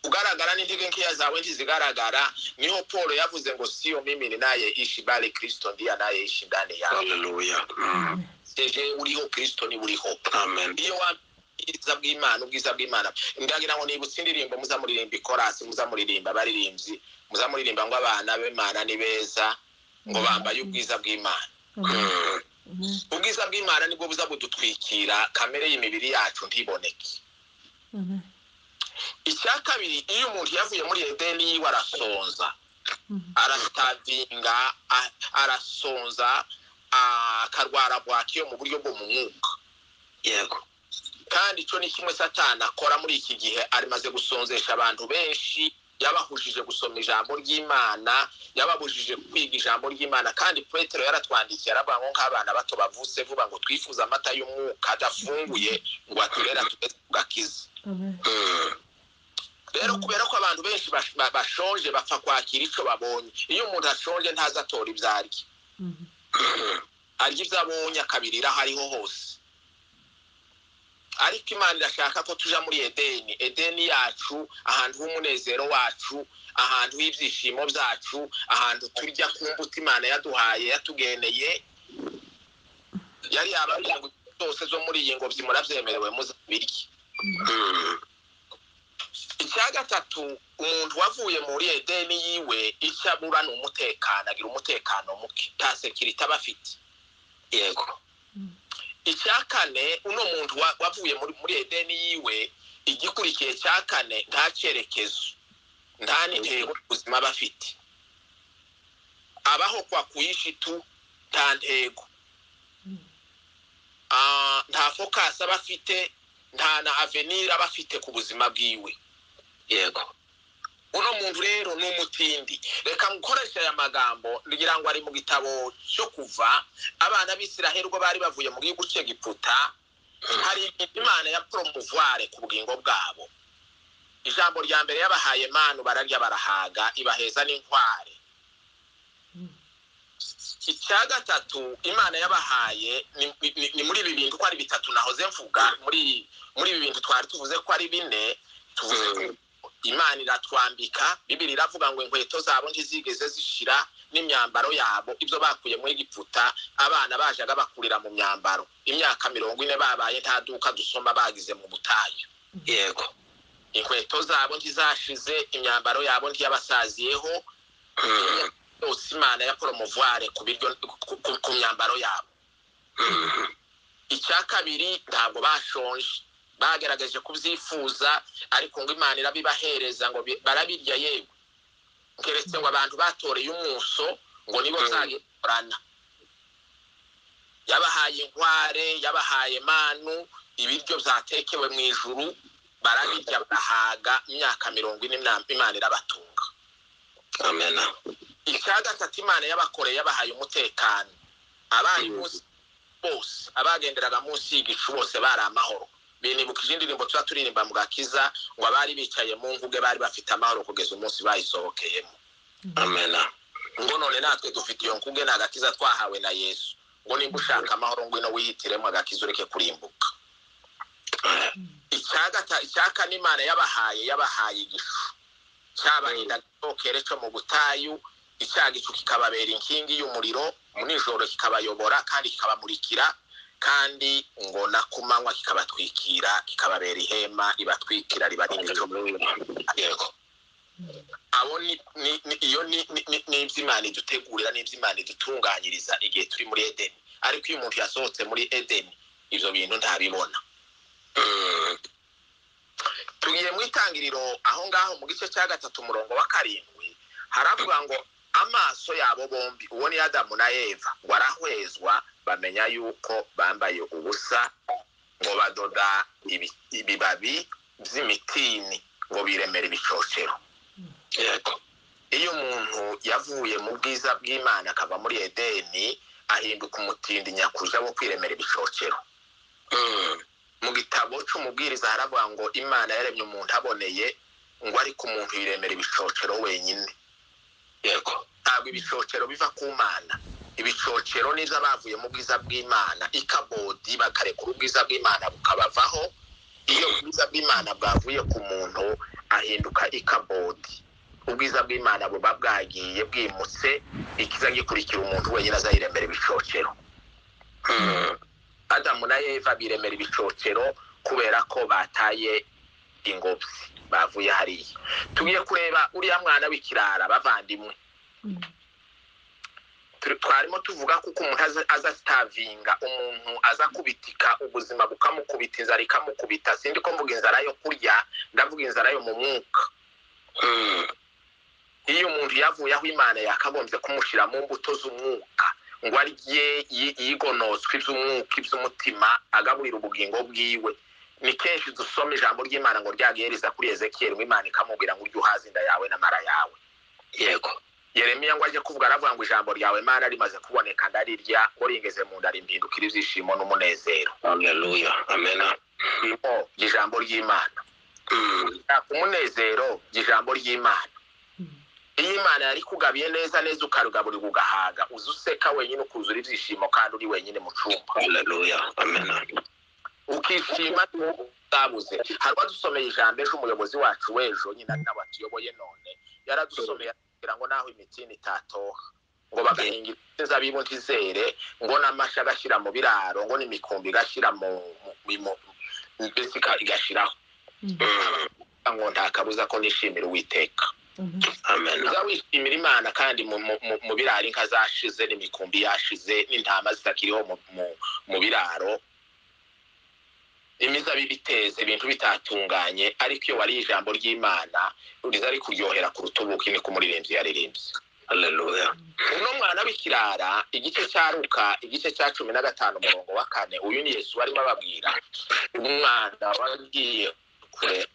ugaragara n'intege nkeya zawe ntizigaragara niho paul yavuze ngo siyo mimi ninaye ishi bali kristo ndiye anayeishi ndani yawe Hallelujah. Mm. jewe uriho kristo niwe uriho Amen. iyo wambaye ubwiza bw'imana ubwiza bw'imana ndagira ngo nibutse indirimbo muza muririmba ikorasi muza muririmba abaririmbyi muza muririmba ngo abana b'imana ni beza ngo bambaye ubwiza bw'imana Amen. Mm. Amen. ubwiza bw'imana nibwo buza budutwikira kamere y'imibiri yacu ntiboneke Amen. icya kabiri iyo umuntu yavuye muri edeni yiwe arasonza Mm. arasitavinga a- arasonza a- akarwara bwaki yo mu buryo bwo mu mwuka yego kandi icyo ni kimwe satana akora muri iki gihe arimaze gusonzesha abantu benshi yabahujije gusoma ijambo ry'imana yababujije kwiga ijambo ry'imana kandi petero yaratwandikiye aravuga ngo nk'abana bato bavutse vuba ngo twifuze amata y'umwuka adafunguye ngo aturera tugeze ku gakiza Amen. rero kubera ko abantu benshi bash- ba- bashonje bapfa kwakira icyo babonye iyo umuntu ashonje ntazi atora ibyo arya Mm. arya ibyo abonye akabirira aho ariho hose ariko imana irashaka ko tuja muri edeni edeni yacu ahantu h'umunezero wacu ahantu h'ibyishimo byacu ahantu turya ku mbuto imana yaduhaye yatugeneye yari yababwira ngo zose zo muri iyi ngobyi murabyemerewe muzabirye icya gatatu umuntu wavuye muri edeni yiwe icyo abura ni umutekano agira umutekano muke nta sekirite aba afite yego Mm. icya kane uno muntu wa- wavuye muri muri edeni yiwe igikurikiye cya kane nta cyerekezo nta n'intego ubuzima aba afite abaho kwa kuyishitu nta ntego Mm. Ah, nta fokasi aba afite nta na avenir aba afite ku buzima bwiwe yego uno muntu rero ni umutindi reka nkoreshe aya magambo ngira ngo ari mu gitabo cyo kuva abana b'isiraheli ubwo bari bavuye mu gihugu cy'egiputa hari ibintu imana ya poromuvware ku bugingo bwabo ijambo rya mbere yabahaye manu bararya barahaga ibaheza n'inkware Mm. icya gatatu imana yabahaye ni- ni- ni muri ibi bintu ko ari bitatu nahoze mvuga muri muri ibi bintu twari tuvuze ko ari bine tuvuze ko imana iratwambika bibiri iravuga ngo inkweto zabo ntizigeze zishira n'imyambaro yabo ibyo bakuye muri giputa abana bajaga bakurira mu myambaro imyaka mirongo ine babaye nta duka dusoma bagize mu butayu yego inkweto zabo ntizashize imyambaro yabo ntiyabasaziyeho yose imana ya poromuvare ku biryo ku- ku- ku myambaro yabo icya kabiri ntabwo bashonje bagerageje kubyifuza ariko ngo imana irabibahereza ngo bi- barabirya yewe keretse ngo abantu batoreye umuso ngo nibo Mm. nzagikorana yabahaye inkware yabahaye manu ibiryo byatekewe mu ijuru barabirya barahaga imyaka mirongo ine na- imana irabatunga amena icya gatatu imana y'abakore yabahaye umutekano abaye Mhm. munsi bose abagenderaga munsi y'igicu bose bari amahoro binibukije indirimbo tuba turirimba mu gakiza ngo abari bicaye mu nguge bari bafite amahoro kugeza umunsi bayisohokeyemo amena ngo none natwe dufite iyo nkunge ni agakiza twahawe na yesu ngo nimba ushaka amahoro ngwino wihitiremo agakiza ureke kurimbuka icya gata- icya kane imana yabahaye yabahaye igicu cyabarinda agakokere cyo mu butayu icya gicu kikababera inkingi y'umuriro mu nijoro kikabayobora kandi kikabamurikira kandi ngo na ku manywa kikabatwikira kikababera ihema ribatwikira ribarinda icyo yego abo ni- ni- ni- iyo ni ni- ni- ni ibyo imana idutegurira n'ibyo imana idutunganyiriza igihe turi muri edeni ariko iyo umuntu yasohotse muri edeni ibyo bintu ntabibona tugiye mu itangiriro aho ngaho mu gice cya gatatu umurongo wa karindwi haravuga ngo amaso yabo bombi uwo ni adamu na eva ngo arahwezwa bamenya yuko bambaye ubusa ngo badoda ibi- ibibabi by'imitini ngo biremere ibicocero yego iyo umuntu yavuye mu bwiza bw'imana akava muri edeni ahinduka umutindi nyakuja wo kwiremera ibicocero mu gitabo cy'umubwiriza haravuga ngo imana yaremye umuntu aboneye ngo ariko umuntu yiremera ibicocero wenyine yego ntabwo ibicocero biva ku mana ibicocero nibyo bavuye mu bwiza bw'imana ikabodi bakarekura ubwiza bw'imana bukabavaho iyo ubwiza bw'imana bwavuye ku muntu ahinduka ikabodi ubwiza bw'imana buba bwagiye bwimutse ikiza gikurikira umuntu wenyine azayiremera ibicocero adamu na eva biremera ibicocero kubera ko bataye ingobyi bavuye hariya tugiye kureba uriya mwana w'ikirara bavandimwe Turi- twarimo tuvuga kuko umuntu aza- aza sitavinga umuntu aza kubitika ubuzima bukamukubita inzara ikamukubita sindi ko mvuga inzara yo kurya ndavuga inzara yo mu mwuka iyo umuntu yavuye aho imana yakagombye kumushyira mu mbuto z'umwuka ngo arye yi- yigonoswe iby'umwuka iby'umutima agaburira ubugingo bwiwe ni kenshi dusoma ijambo ry'imana ngo ryagereza kuri ezekiyeli ngo imana ikamubwira ngo urye uhaze inda yawe n'amara yawe yego yeremiya ngo ajye kuvuga aravuga ngo ijambo ryawe mana rimaze kuboneka ndarirya ngo ringeze mu nda rimpindukira ibyishimo n'umunezero haleluya amena irimo ijambo ry'imana Shaka umunezero ijambo ry'imana iyo imana yari kugabiye neza neza ukarugaburira ugahaga uza useka wenyine ukuzura ibyishimo kandi uri wenyine mu cumba haleluya amena ukishima utabuze hari uwadusomeye ijambo ejo umuyobozi wacu w'ejo nyine ari nawe atuyoboye none yaradusomeye kugira ngo naho imitini itatoha ngo bagahinga inzabibu ntizere ngo n'amasha agashyira mu biraro ngo n'imikumbi igashyira mu mu- mu- mbese ika- igashyiraho ngo nta kabuza ko nishimira uwiteka amena uza wishimira imana kandi mu- mu- mu- mu biraro inka zashize n'imikumbi yashize n'intama zitakiriho mu- mu- mu biraro imizabibu iteze ibintu bitatunganye ariko iyo wariye ijambo ry'imana riza rikuryohera kuruta ubuki ni kumuririmbyi yaririmbye haleluya uno mwana w'ikirara igice cya ruka igice cya cumi na gatanu umurongo wa kane uyu ni yesu barimo ababwira umwana wagiye kure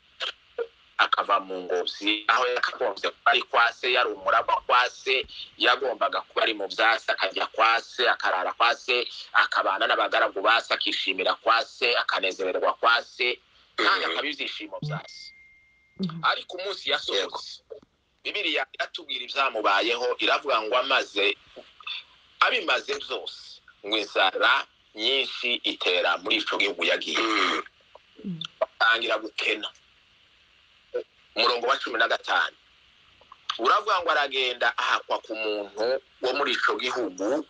akava mu ngobyi aho yakagombye kuba ari kwa se yari umuraba kwa se yagombaga kuba ari mu byasi akajya kwa se akarara kwa se akabana n'abagaragu ba se akishimira kwa se akanezererwa kwa se kandi akaba ibyishimo bya se ariko umunsi yasohotse bibiriya iratubwira ibyamubayeho iravuga ngo amaze abimaze byose ngo inzara nyinshi itera muri ico gihugu yagiye atangira gukena umurongo wa cumi na gatanu uravuga ngo aragenda ahakwa ku muntu wo muri ico gihugu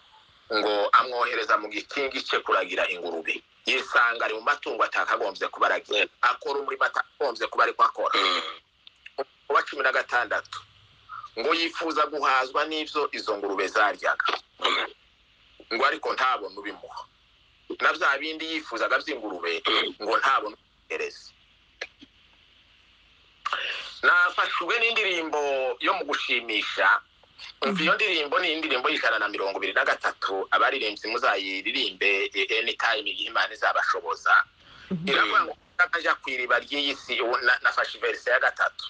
ngo amwohereza mu gikingi cye kuragira ingurube yisanga ari mu matungo atakagombye kuba aragira akora umurimo atakagombye kuba ariko akora wa cumi na gatandatu ngo yifuza guhazwa n'ibyo izo ngurube zaryaga ngo ariko ntabona ubimuha na bya bindi yifuzaga by'ingurube ngo ntabona ubihereze nafashijwe n'indirimbo yo mu gushimisha umva iyo ndirimbo ni indirimbo y'ijana na mirongo ibiri na gatatu abaririmbyi muzayiririmbe anytime igihe imana izabashoboza iravuga ngo najya ku iriba ry'iyi si ubu na- nafashe iverisi ya gatatu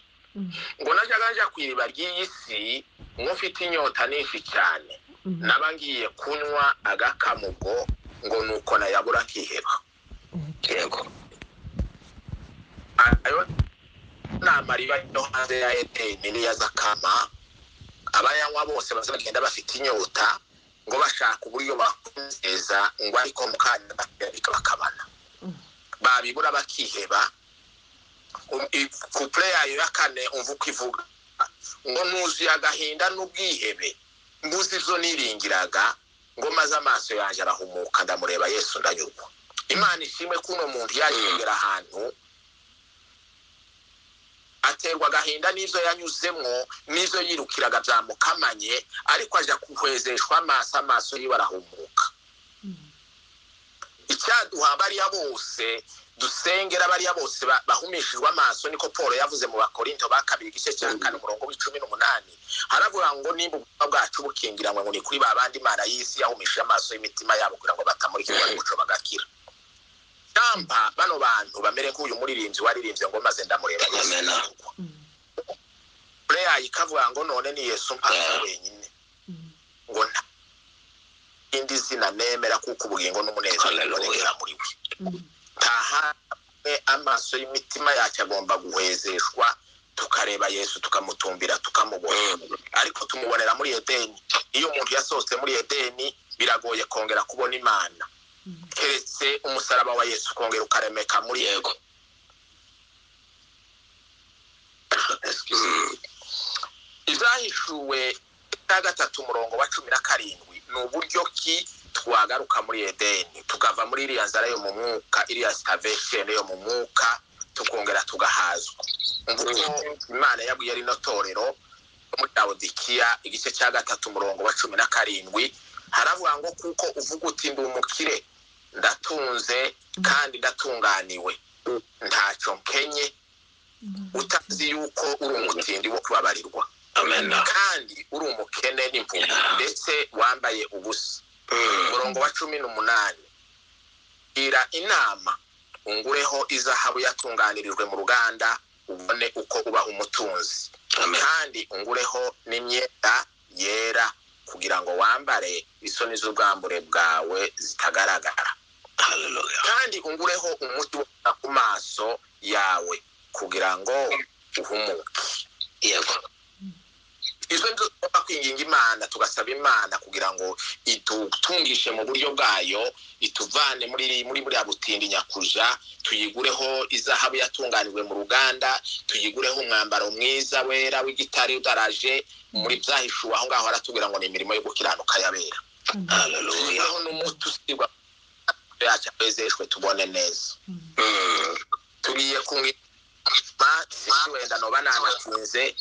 ngo najyaga njya ku iriba ry'iyi si nk'ufite inyota n'inshi cyane naba ngiye kunywa agakamugo ngo ni uko nayabura akiheba yego ayo nama riba no hanze ya edeni niya zakama abayanywa bose bazagenda bafite inyota ngo bashaka uburyo bakunezeza ngo ariko mu kanya gato bakabana babibura bakiheba Um, i- couple yayo ya kane umva uko ivuga ngo nuzuye agahinda n'ubwihebe mbuze izo niringiraga ngo maze amaso yanjye arahumuka ndamureba yesu ndanyurwa imana ishimwe ko uno muntu yagera ahantu aterwa agahinda n'izo yanyuzemo n'izo yirukiraga byamukamanye ariko ajya kuhwezeshwa amaso amaso yiwe arahumuka icyaduha bariya bose dusengera bariya bose ba- bahumishijwe amaso niko paul yavuze mu bakorinto ba kabiri igice cya kane umurongo w'icumi n'umunani haravuga ngo nimba ubuzima bwacu bukingiranywe ngo ni kuri ba bandi mana y'isi yahumishije amaso y'imitima yabo kugira ngo batamurikirwa n'umuco bagakira cyamba bano bantu bamere nk'uyu muririmbyi waririmbye ngo maze ndamureba yesu Amen. ndamugwa." prayer ikavuga ngo none ni yesu mpanga wenyine ngo nta indi zina nemera kuko ubugingo n'umunezero Hallelujah. bibonekera muri we tahamwe amaso y'imitima yacu agomba guhezeshwa tukareba yesu tukamutumbira tukamubona ariko tumubonera muri edeni iyo umuntu yasohotse muri edeni biragoye kongera kubona imana keretse umusaraba wa yesu ukongera ukaremeka muri yego Mm, izahishuwe cya gatatu umurongo wa cumi na karindwi ni uburyo ki twagaruka muri edeni tukava muri iriya nzara yo mu mwuka iriya sitavesheni yo mu mwuka tukongera tugahazwa mvugo imana yabwiye rino torero yo muri dawudikiya igice cya gatatu umurongo wa cumi na karindwi haravuga ngo kuko uvuga uti ndi umukire ndatunze kandi ndatunganiwe ntacyo nkenye utazi yuko uri umutindi wo kubabarirwa amen kandi uri umukene n'impumyi ndetse wambaye ubusa Mm, umurongo wa cumi n'umunani gira inama ungureho izahabu yatunganirijwe mu ruganda ubone uko uba umutunzi amen kandi ungureho n'imyenda yera kugira ngo wambare isoni z'ubwambure bwawe zitagaragara hallelujah kandi ungureho umuti wo kwita ku maso yawe kugira ngo uhumuke yego izo nizo tugomba kwinginga imana tugasaba imana kugira ngo idutungishe mu buryo bwayo ituvane muri muri buriya butindi nyakuja tuyigureho izahabu yatunganijwe mu ruganda tuyigureho umwambaro mwiza wera w'igitare udaraje muri byahishuwe aho ngaho haratubwira ngo ni imirimo yo gukiranuka yabera hallelujah aho n'umuti usigwa yacu awezeshwe tubone neza Mm, tugiye kumwima wenda noba nanatinze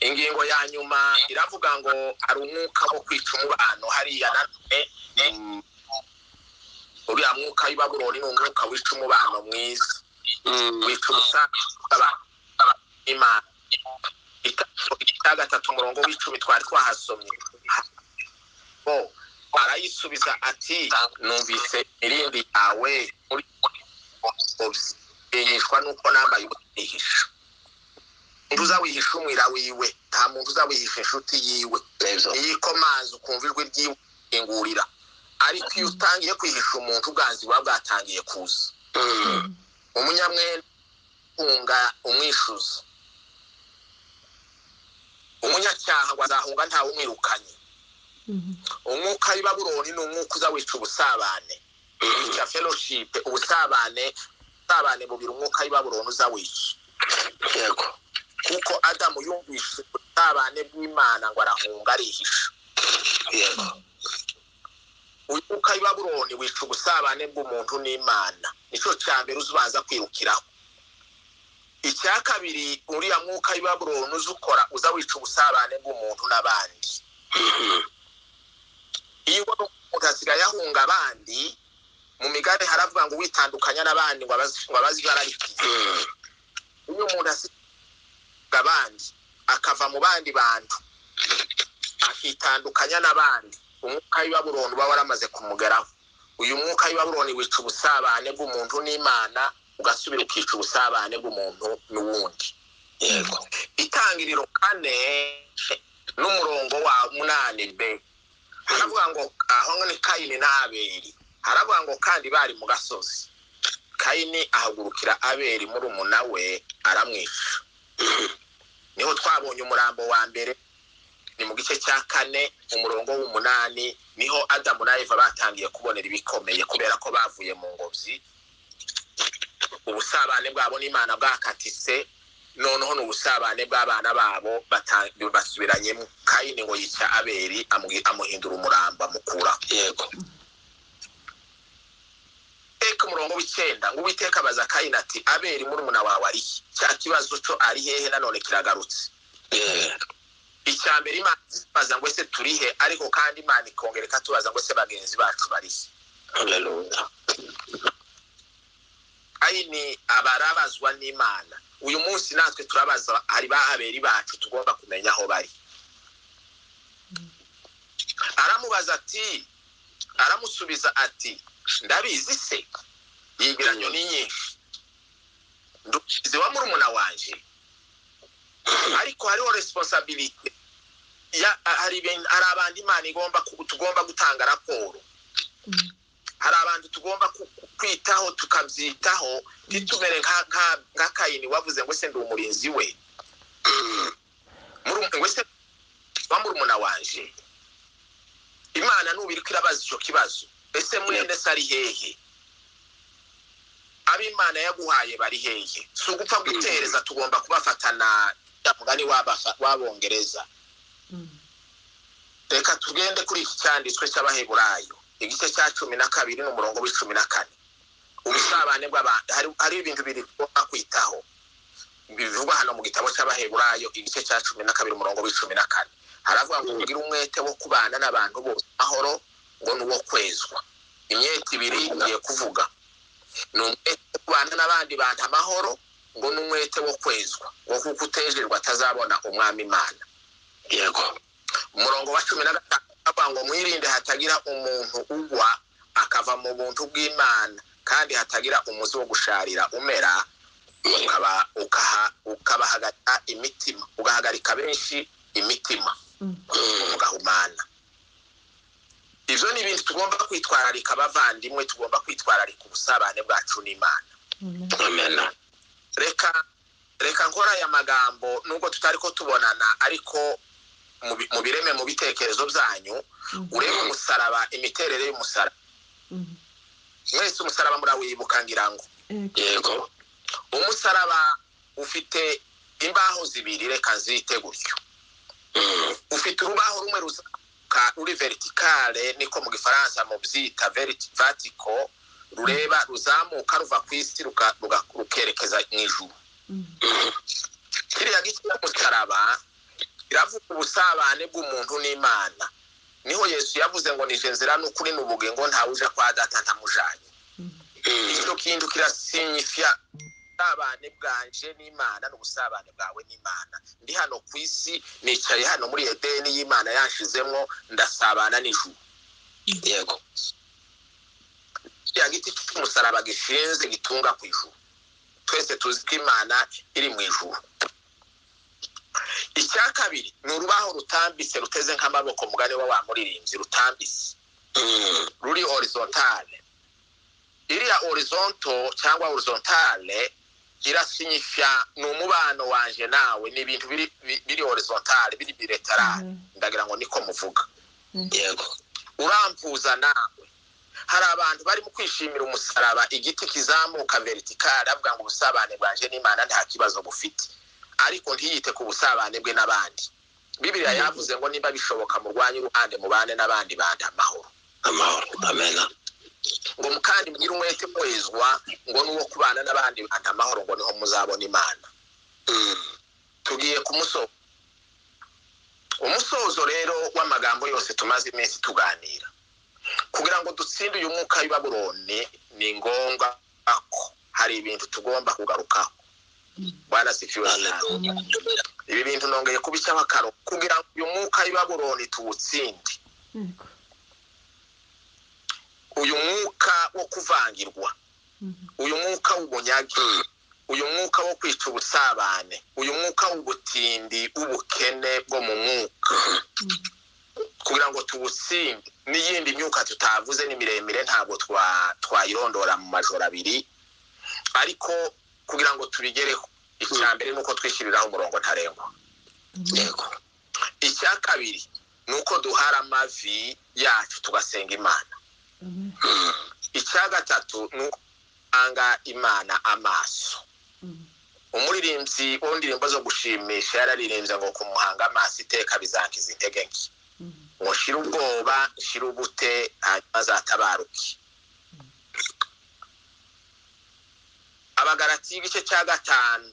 ingingo ya nyuma iravuga ngo hari umwuka wo kwica umubano hariya nanone mm, uriya mwuka w'ibaburoni ni umwuka wica umubano mwiza mm, wica ubusanzwe imana icya gatatu umurongo w'icumi twari twahasomye bo arayisubiza ati numvise irindi yawe muri yishwa nuko nambaye uwihisha umuntu uzawihisha umwira wiwe nta muntu uzawihisha inshuti yiwe nibyo iyo ikomanze ukumva ijwi ryingurira ariko iyo utangiye kwihisha umuntu ubwanzi buba bwatangiye kuza Mm, umunyamwenda hunga umwishuza umunyacyaha ngo azahunga ntawe umwirukanye umwuka w'i baburoni ni umwuka uza wica ubusabane mm, wica fellowship ubusabane ubusabane bubiri umwuka w'i baburoni uza wica yego kuko adamu yumvise ubusabane bw'imana ngo arahunga arihisha yego uyu mwuka w'i baburoni wica ubusabane bw'umuntu n'imana nicyo cya mbere uzubanza kwirukiraho icya kabiri uriya mwuka w'i baburoni uza ukora uza wica ubusabane bw'umuntu n'abandi Mm, iyo ubona umuntu asigaye ahunga abandi mu migare haravuga ngo witandukanya n'abandi ngo abazi ngo abazi ibara rye. mm, iyo umuntu asigaye ahunga abandi akava mu bandi bantu akitandukanya n'abandi umwuka w'ibabuloni uba waramaze kumugeraho uyu mwuka w'ibabuloni wica ubusabane bw'umuntu n'imana ugasubira ukica ubusabane bw'umuntu n'uwundi yego itangiriro kane n'umurongo wa munani be haravuga ngo aho ni kayini n'aberi haravuga ngo kandi bari mu gasozi kayini ahagurukira aberi muri umuna we aramwica niho twabonye umurambo wa mbere ni mu gice cya kane umurongo w'umunani niho adamu na eva batangiye kubonera ibikomeye kubera ko bavuye mu ngobyi ubusabane bwabo n'imana bwakatise noneho ni ubusabane bw'abana babo bata- basubiranyemo kayini ngo yica aberi amu- amuhindura umuramba amukuraho yego teka umurongo w'icyenda ngo uwiteka abaza kayini ati aberi murumuna wawe ari he cya kibazo cyo ari hehe nanone kiragarutse yego icya mbere imana ibaza ngo ese turi he ariko kandi imana ikongera ikatubaza ngo ese bagenzi bacu bari he haleluya kayini abarabazwa n'imana uyu munsi natwe turabaza hari ba aberi bacu tugomba kumenya aho bari aramubaza ati aramusubiza ati ndabizi se yibiranyo ni nyinshi ndukizi wa murumuna wanje ariko hariho resiponsabirite ya hari ibintu- hari abantu imana igomba ku- tugomba gutanga raporo hari abantu tugomba ku- ku- kwitaho tukabyitaho ntitumere nka- nka- nka kayini wavuze ngo ese ndi umurinzi we Muru- ngo ese wa murumuna wanje imana nubu iriko irabaza icyo kibazo ese mwene se ari hehe abo imana yaguhaye bari hehe si ugupfa gutereza tugomba kubafatana ya mugani w'abafa- w'abongereza reka tugende kuri iki cyanditswe cy'abaheburayo igice cya cumi na kabiri n'umurongo w'icumi na kane ubusabane bw'abantu hari- hariho ibintu biri tugomba kwitaho bivugwa hano mu gitabo cy'abaheburayo igice cya cumi na kabiri umurongo w'icumi na kane haravuga ngo ugire umwete wo kubana n'abantu bose mahoro ngo ni uwo kwezwa imyete ibiri ngiye kuvuga ni umwete wo kubana n'abandi bantu amahoro ngo ni umwete wo kwezwa ngo kuko utejerwa atazabona umwami imana yego umurongo wa cumi na gatanu avuga ngo mwirinde hatagira umuntu ugwa akava mu buntu bw'imana kandi hatagira umuzi wo gusharira umera ukaba ukaha ukabahagarika imitima ugahagarika benshi imitima mugahumana ibyo ni ibintu tugomba kwitwararika abavandimwe tugomba kwitwararika ubusabane bwacu n'imana amena reka reka nkora aya magambo nubwo tutari ko tubonana ariko mu bi- mu bireme mu bitekerezo byanyu urebe umusaraba imiterere y'umusaraba mwese umusaraba murawibuka ngira ngo yego umusaraba ufite imbaho zibiri reka nzite gutyo Mm. ufite urubaho rumwe ruzamuka ruri vertikale niko mu gifaransa mu byita verti- vertical rureba ruzamuka ruva ku isi ruka- ruga- rukerekeza mu ijuru kiriya giti cy'umusaraba kiravuga ubusabane bw'umuntu n'imana niho yesu yavuze ngo nije nzira n'ukuri n'ubugingo ntawuja kwa data ntamujanye Mm. icyo kintu kirasinyifya ubusabane bwanje n'imana n'ubusabane bwawe n'imana ndi hano ku isi nicaye hano muri edeni y'imana yanshizemwo ndasabana n'ijuru yego kiriya giti cy'umusaraba gishinze gitunga ku ijuru twese tuzi ko imana iri mu ijuru icya kabiri ni urubaho rutambitse ruteze nk'amaboko mugani wa wa muririmbyi rutambitse Mm. ruri horizontale iriya horizonto cyangwa horizontale irasinyifya ni umubano wanje nawe ni ibintu biri, bi- biri horizontale biri biretarale ndagira ngo niko muvuga yego urampuza nawe hari abantu barimo kwishimira umusaraba igiti kizamuka veritikale avuga ngo ubusabane bwanjye n'imana nta kibazo bufite ariko ntiyite ku busabane bwe n'abandi bibiriya yavuze ngo niba bishoboka murwanye uruhande mubane n'abandi bantu amahoro amahoro amena ngo mu- kandi mugire umwete mwezwa ngo n'uwo kubana n'abandi bantu amahoro ngo niho muzabona imana Mm. tugiye ku musozo umusozo rero w'amagambo yose tumaze iminsi tuganira kugira ngo dutsinde uyu mwuka w'i Babuloni ni ngombwa ko hari ibintu tugomba kugarukaho bwana sifiwe cyane. haleluya ibi bintu nongeye kubishyiraho akaro kugira ngo uyu mwuka w'i baburoni tuwutsinde yego uyu mwuka wo kuvangirwa Mhm. uyu mwuka w'ubunyage uyu mwuka wo kwica ubusabane uyu mwuka w'ubutindi w'ubukene bwo mu mwuka Mhm. kugira ngo tuwutsinde n'iyindi myuka tutavuze ni miremire ntabwo twa- twayirondora mu majoro abiri ariko kugira ngo tubigereho icya mbere ni uko twishyiriraho umurongo ntarengwa Amen. yego icya kabiri ni uko duhara amavi yacu tugasenga imana Amen. icya gatatu ni uko dutanga imana amaso Mhm. umuririmbyi w'indirimbo zo gushimisha yararirimbye ngo kumuhanga amaso iteka bizankiza intege nke Mhm. ngo shira ubwoba shira ubute hanyuma azatabaruke abagarati y'igice cya gatanu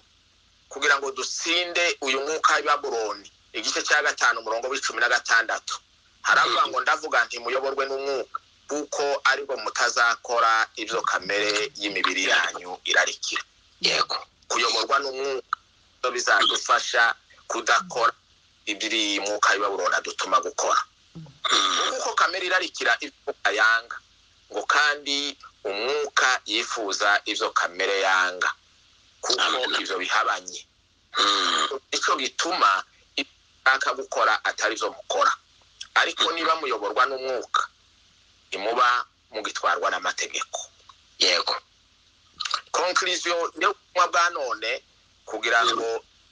kugira ngo dutsinde uyu mwuka w'i baburoni igice cya gatanu umurongo w'icumi na gatandatu haravuga ngo ndavuga nti muyoborwe n'umwuka kuko aribwo mutazakora ibyo kamere y'imibiri yanyu irarikira yego kuyoborwa n'umwuka byo bizadufasha kudakora ibiri mwuka w'ibaburona dutuma gukora kuko kamere irarikira ibyo yanga ngo kandi umwuka yifuza ibyo kamere yanga kuko Amen. ibyo bihabanye Mm, icyo gituma ibyo ushaka gukora atari byo mukora ariko niba muyoborwa n'umwuka ntimuba mugitwarwa n'amategeko yego konkirisiyo yo kunywa bwa none kugira ngo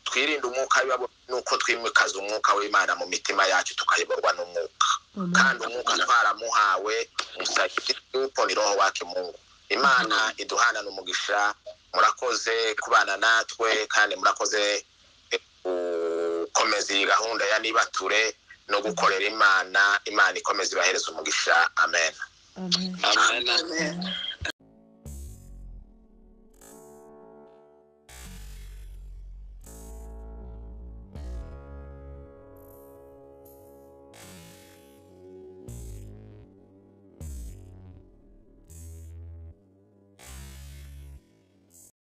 twirinde umwuka biba nuko twimikaza umwuka w'imana mu mitima yacu tukayoborwa n'umwuka kandi Amen. umwuka twaramuhawe musabye yuko ni roho wake mungu imana iduhana n'umugisha murakoze kubana natwe kandi murakoze eh, gukomeza iyi gahunda ya nibature no gukorera imana imana ikomeza ibahereza umugisha amen Amen. amen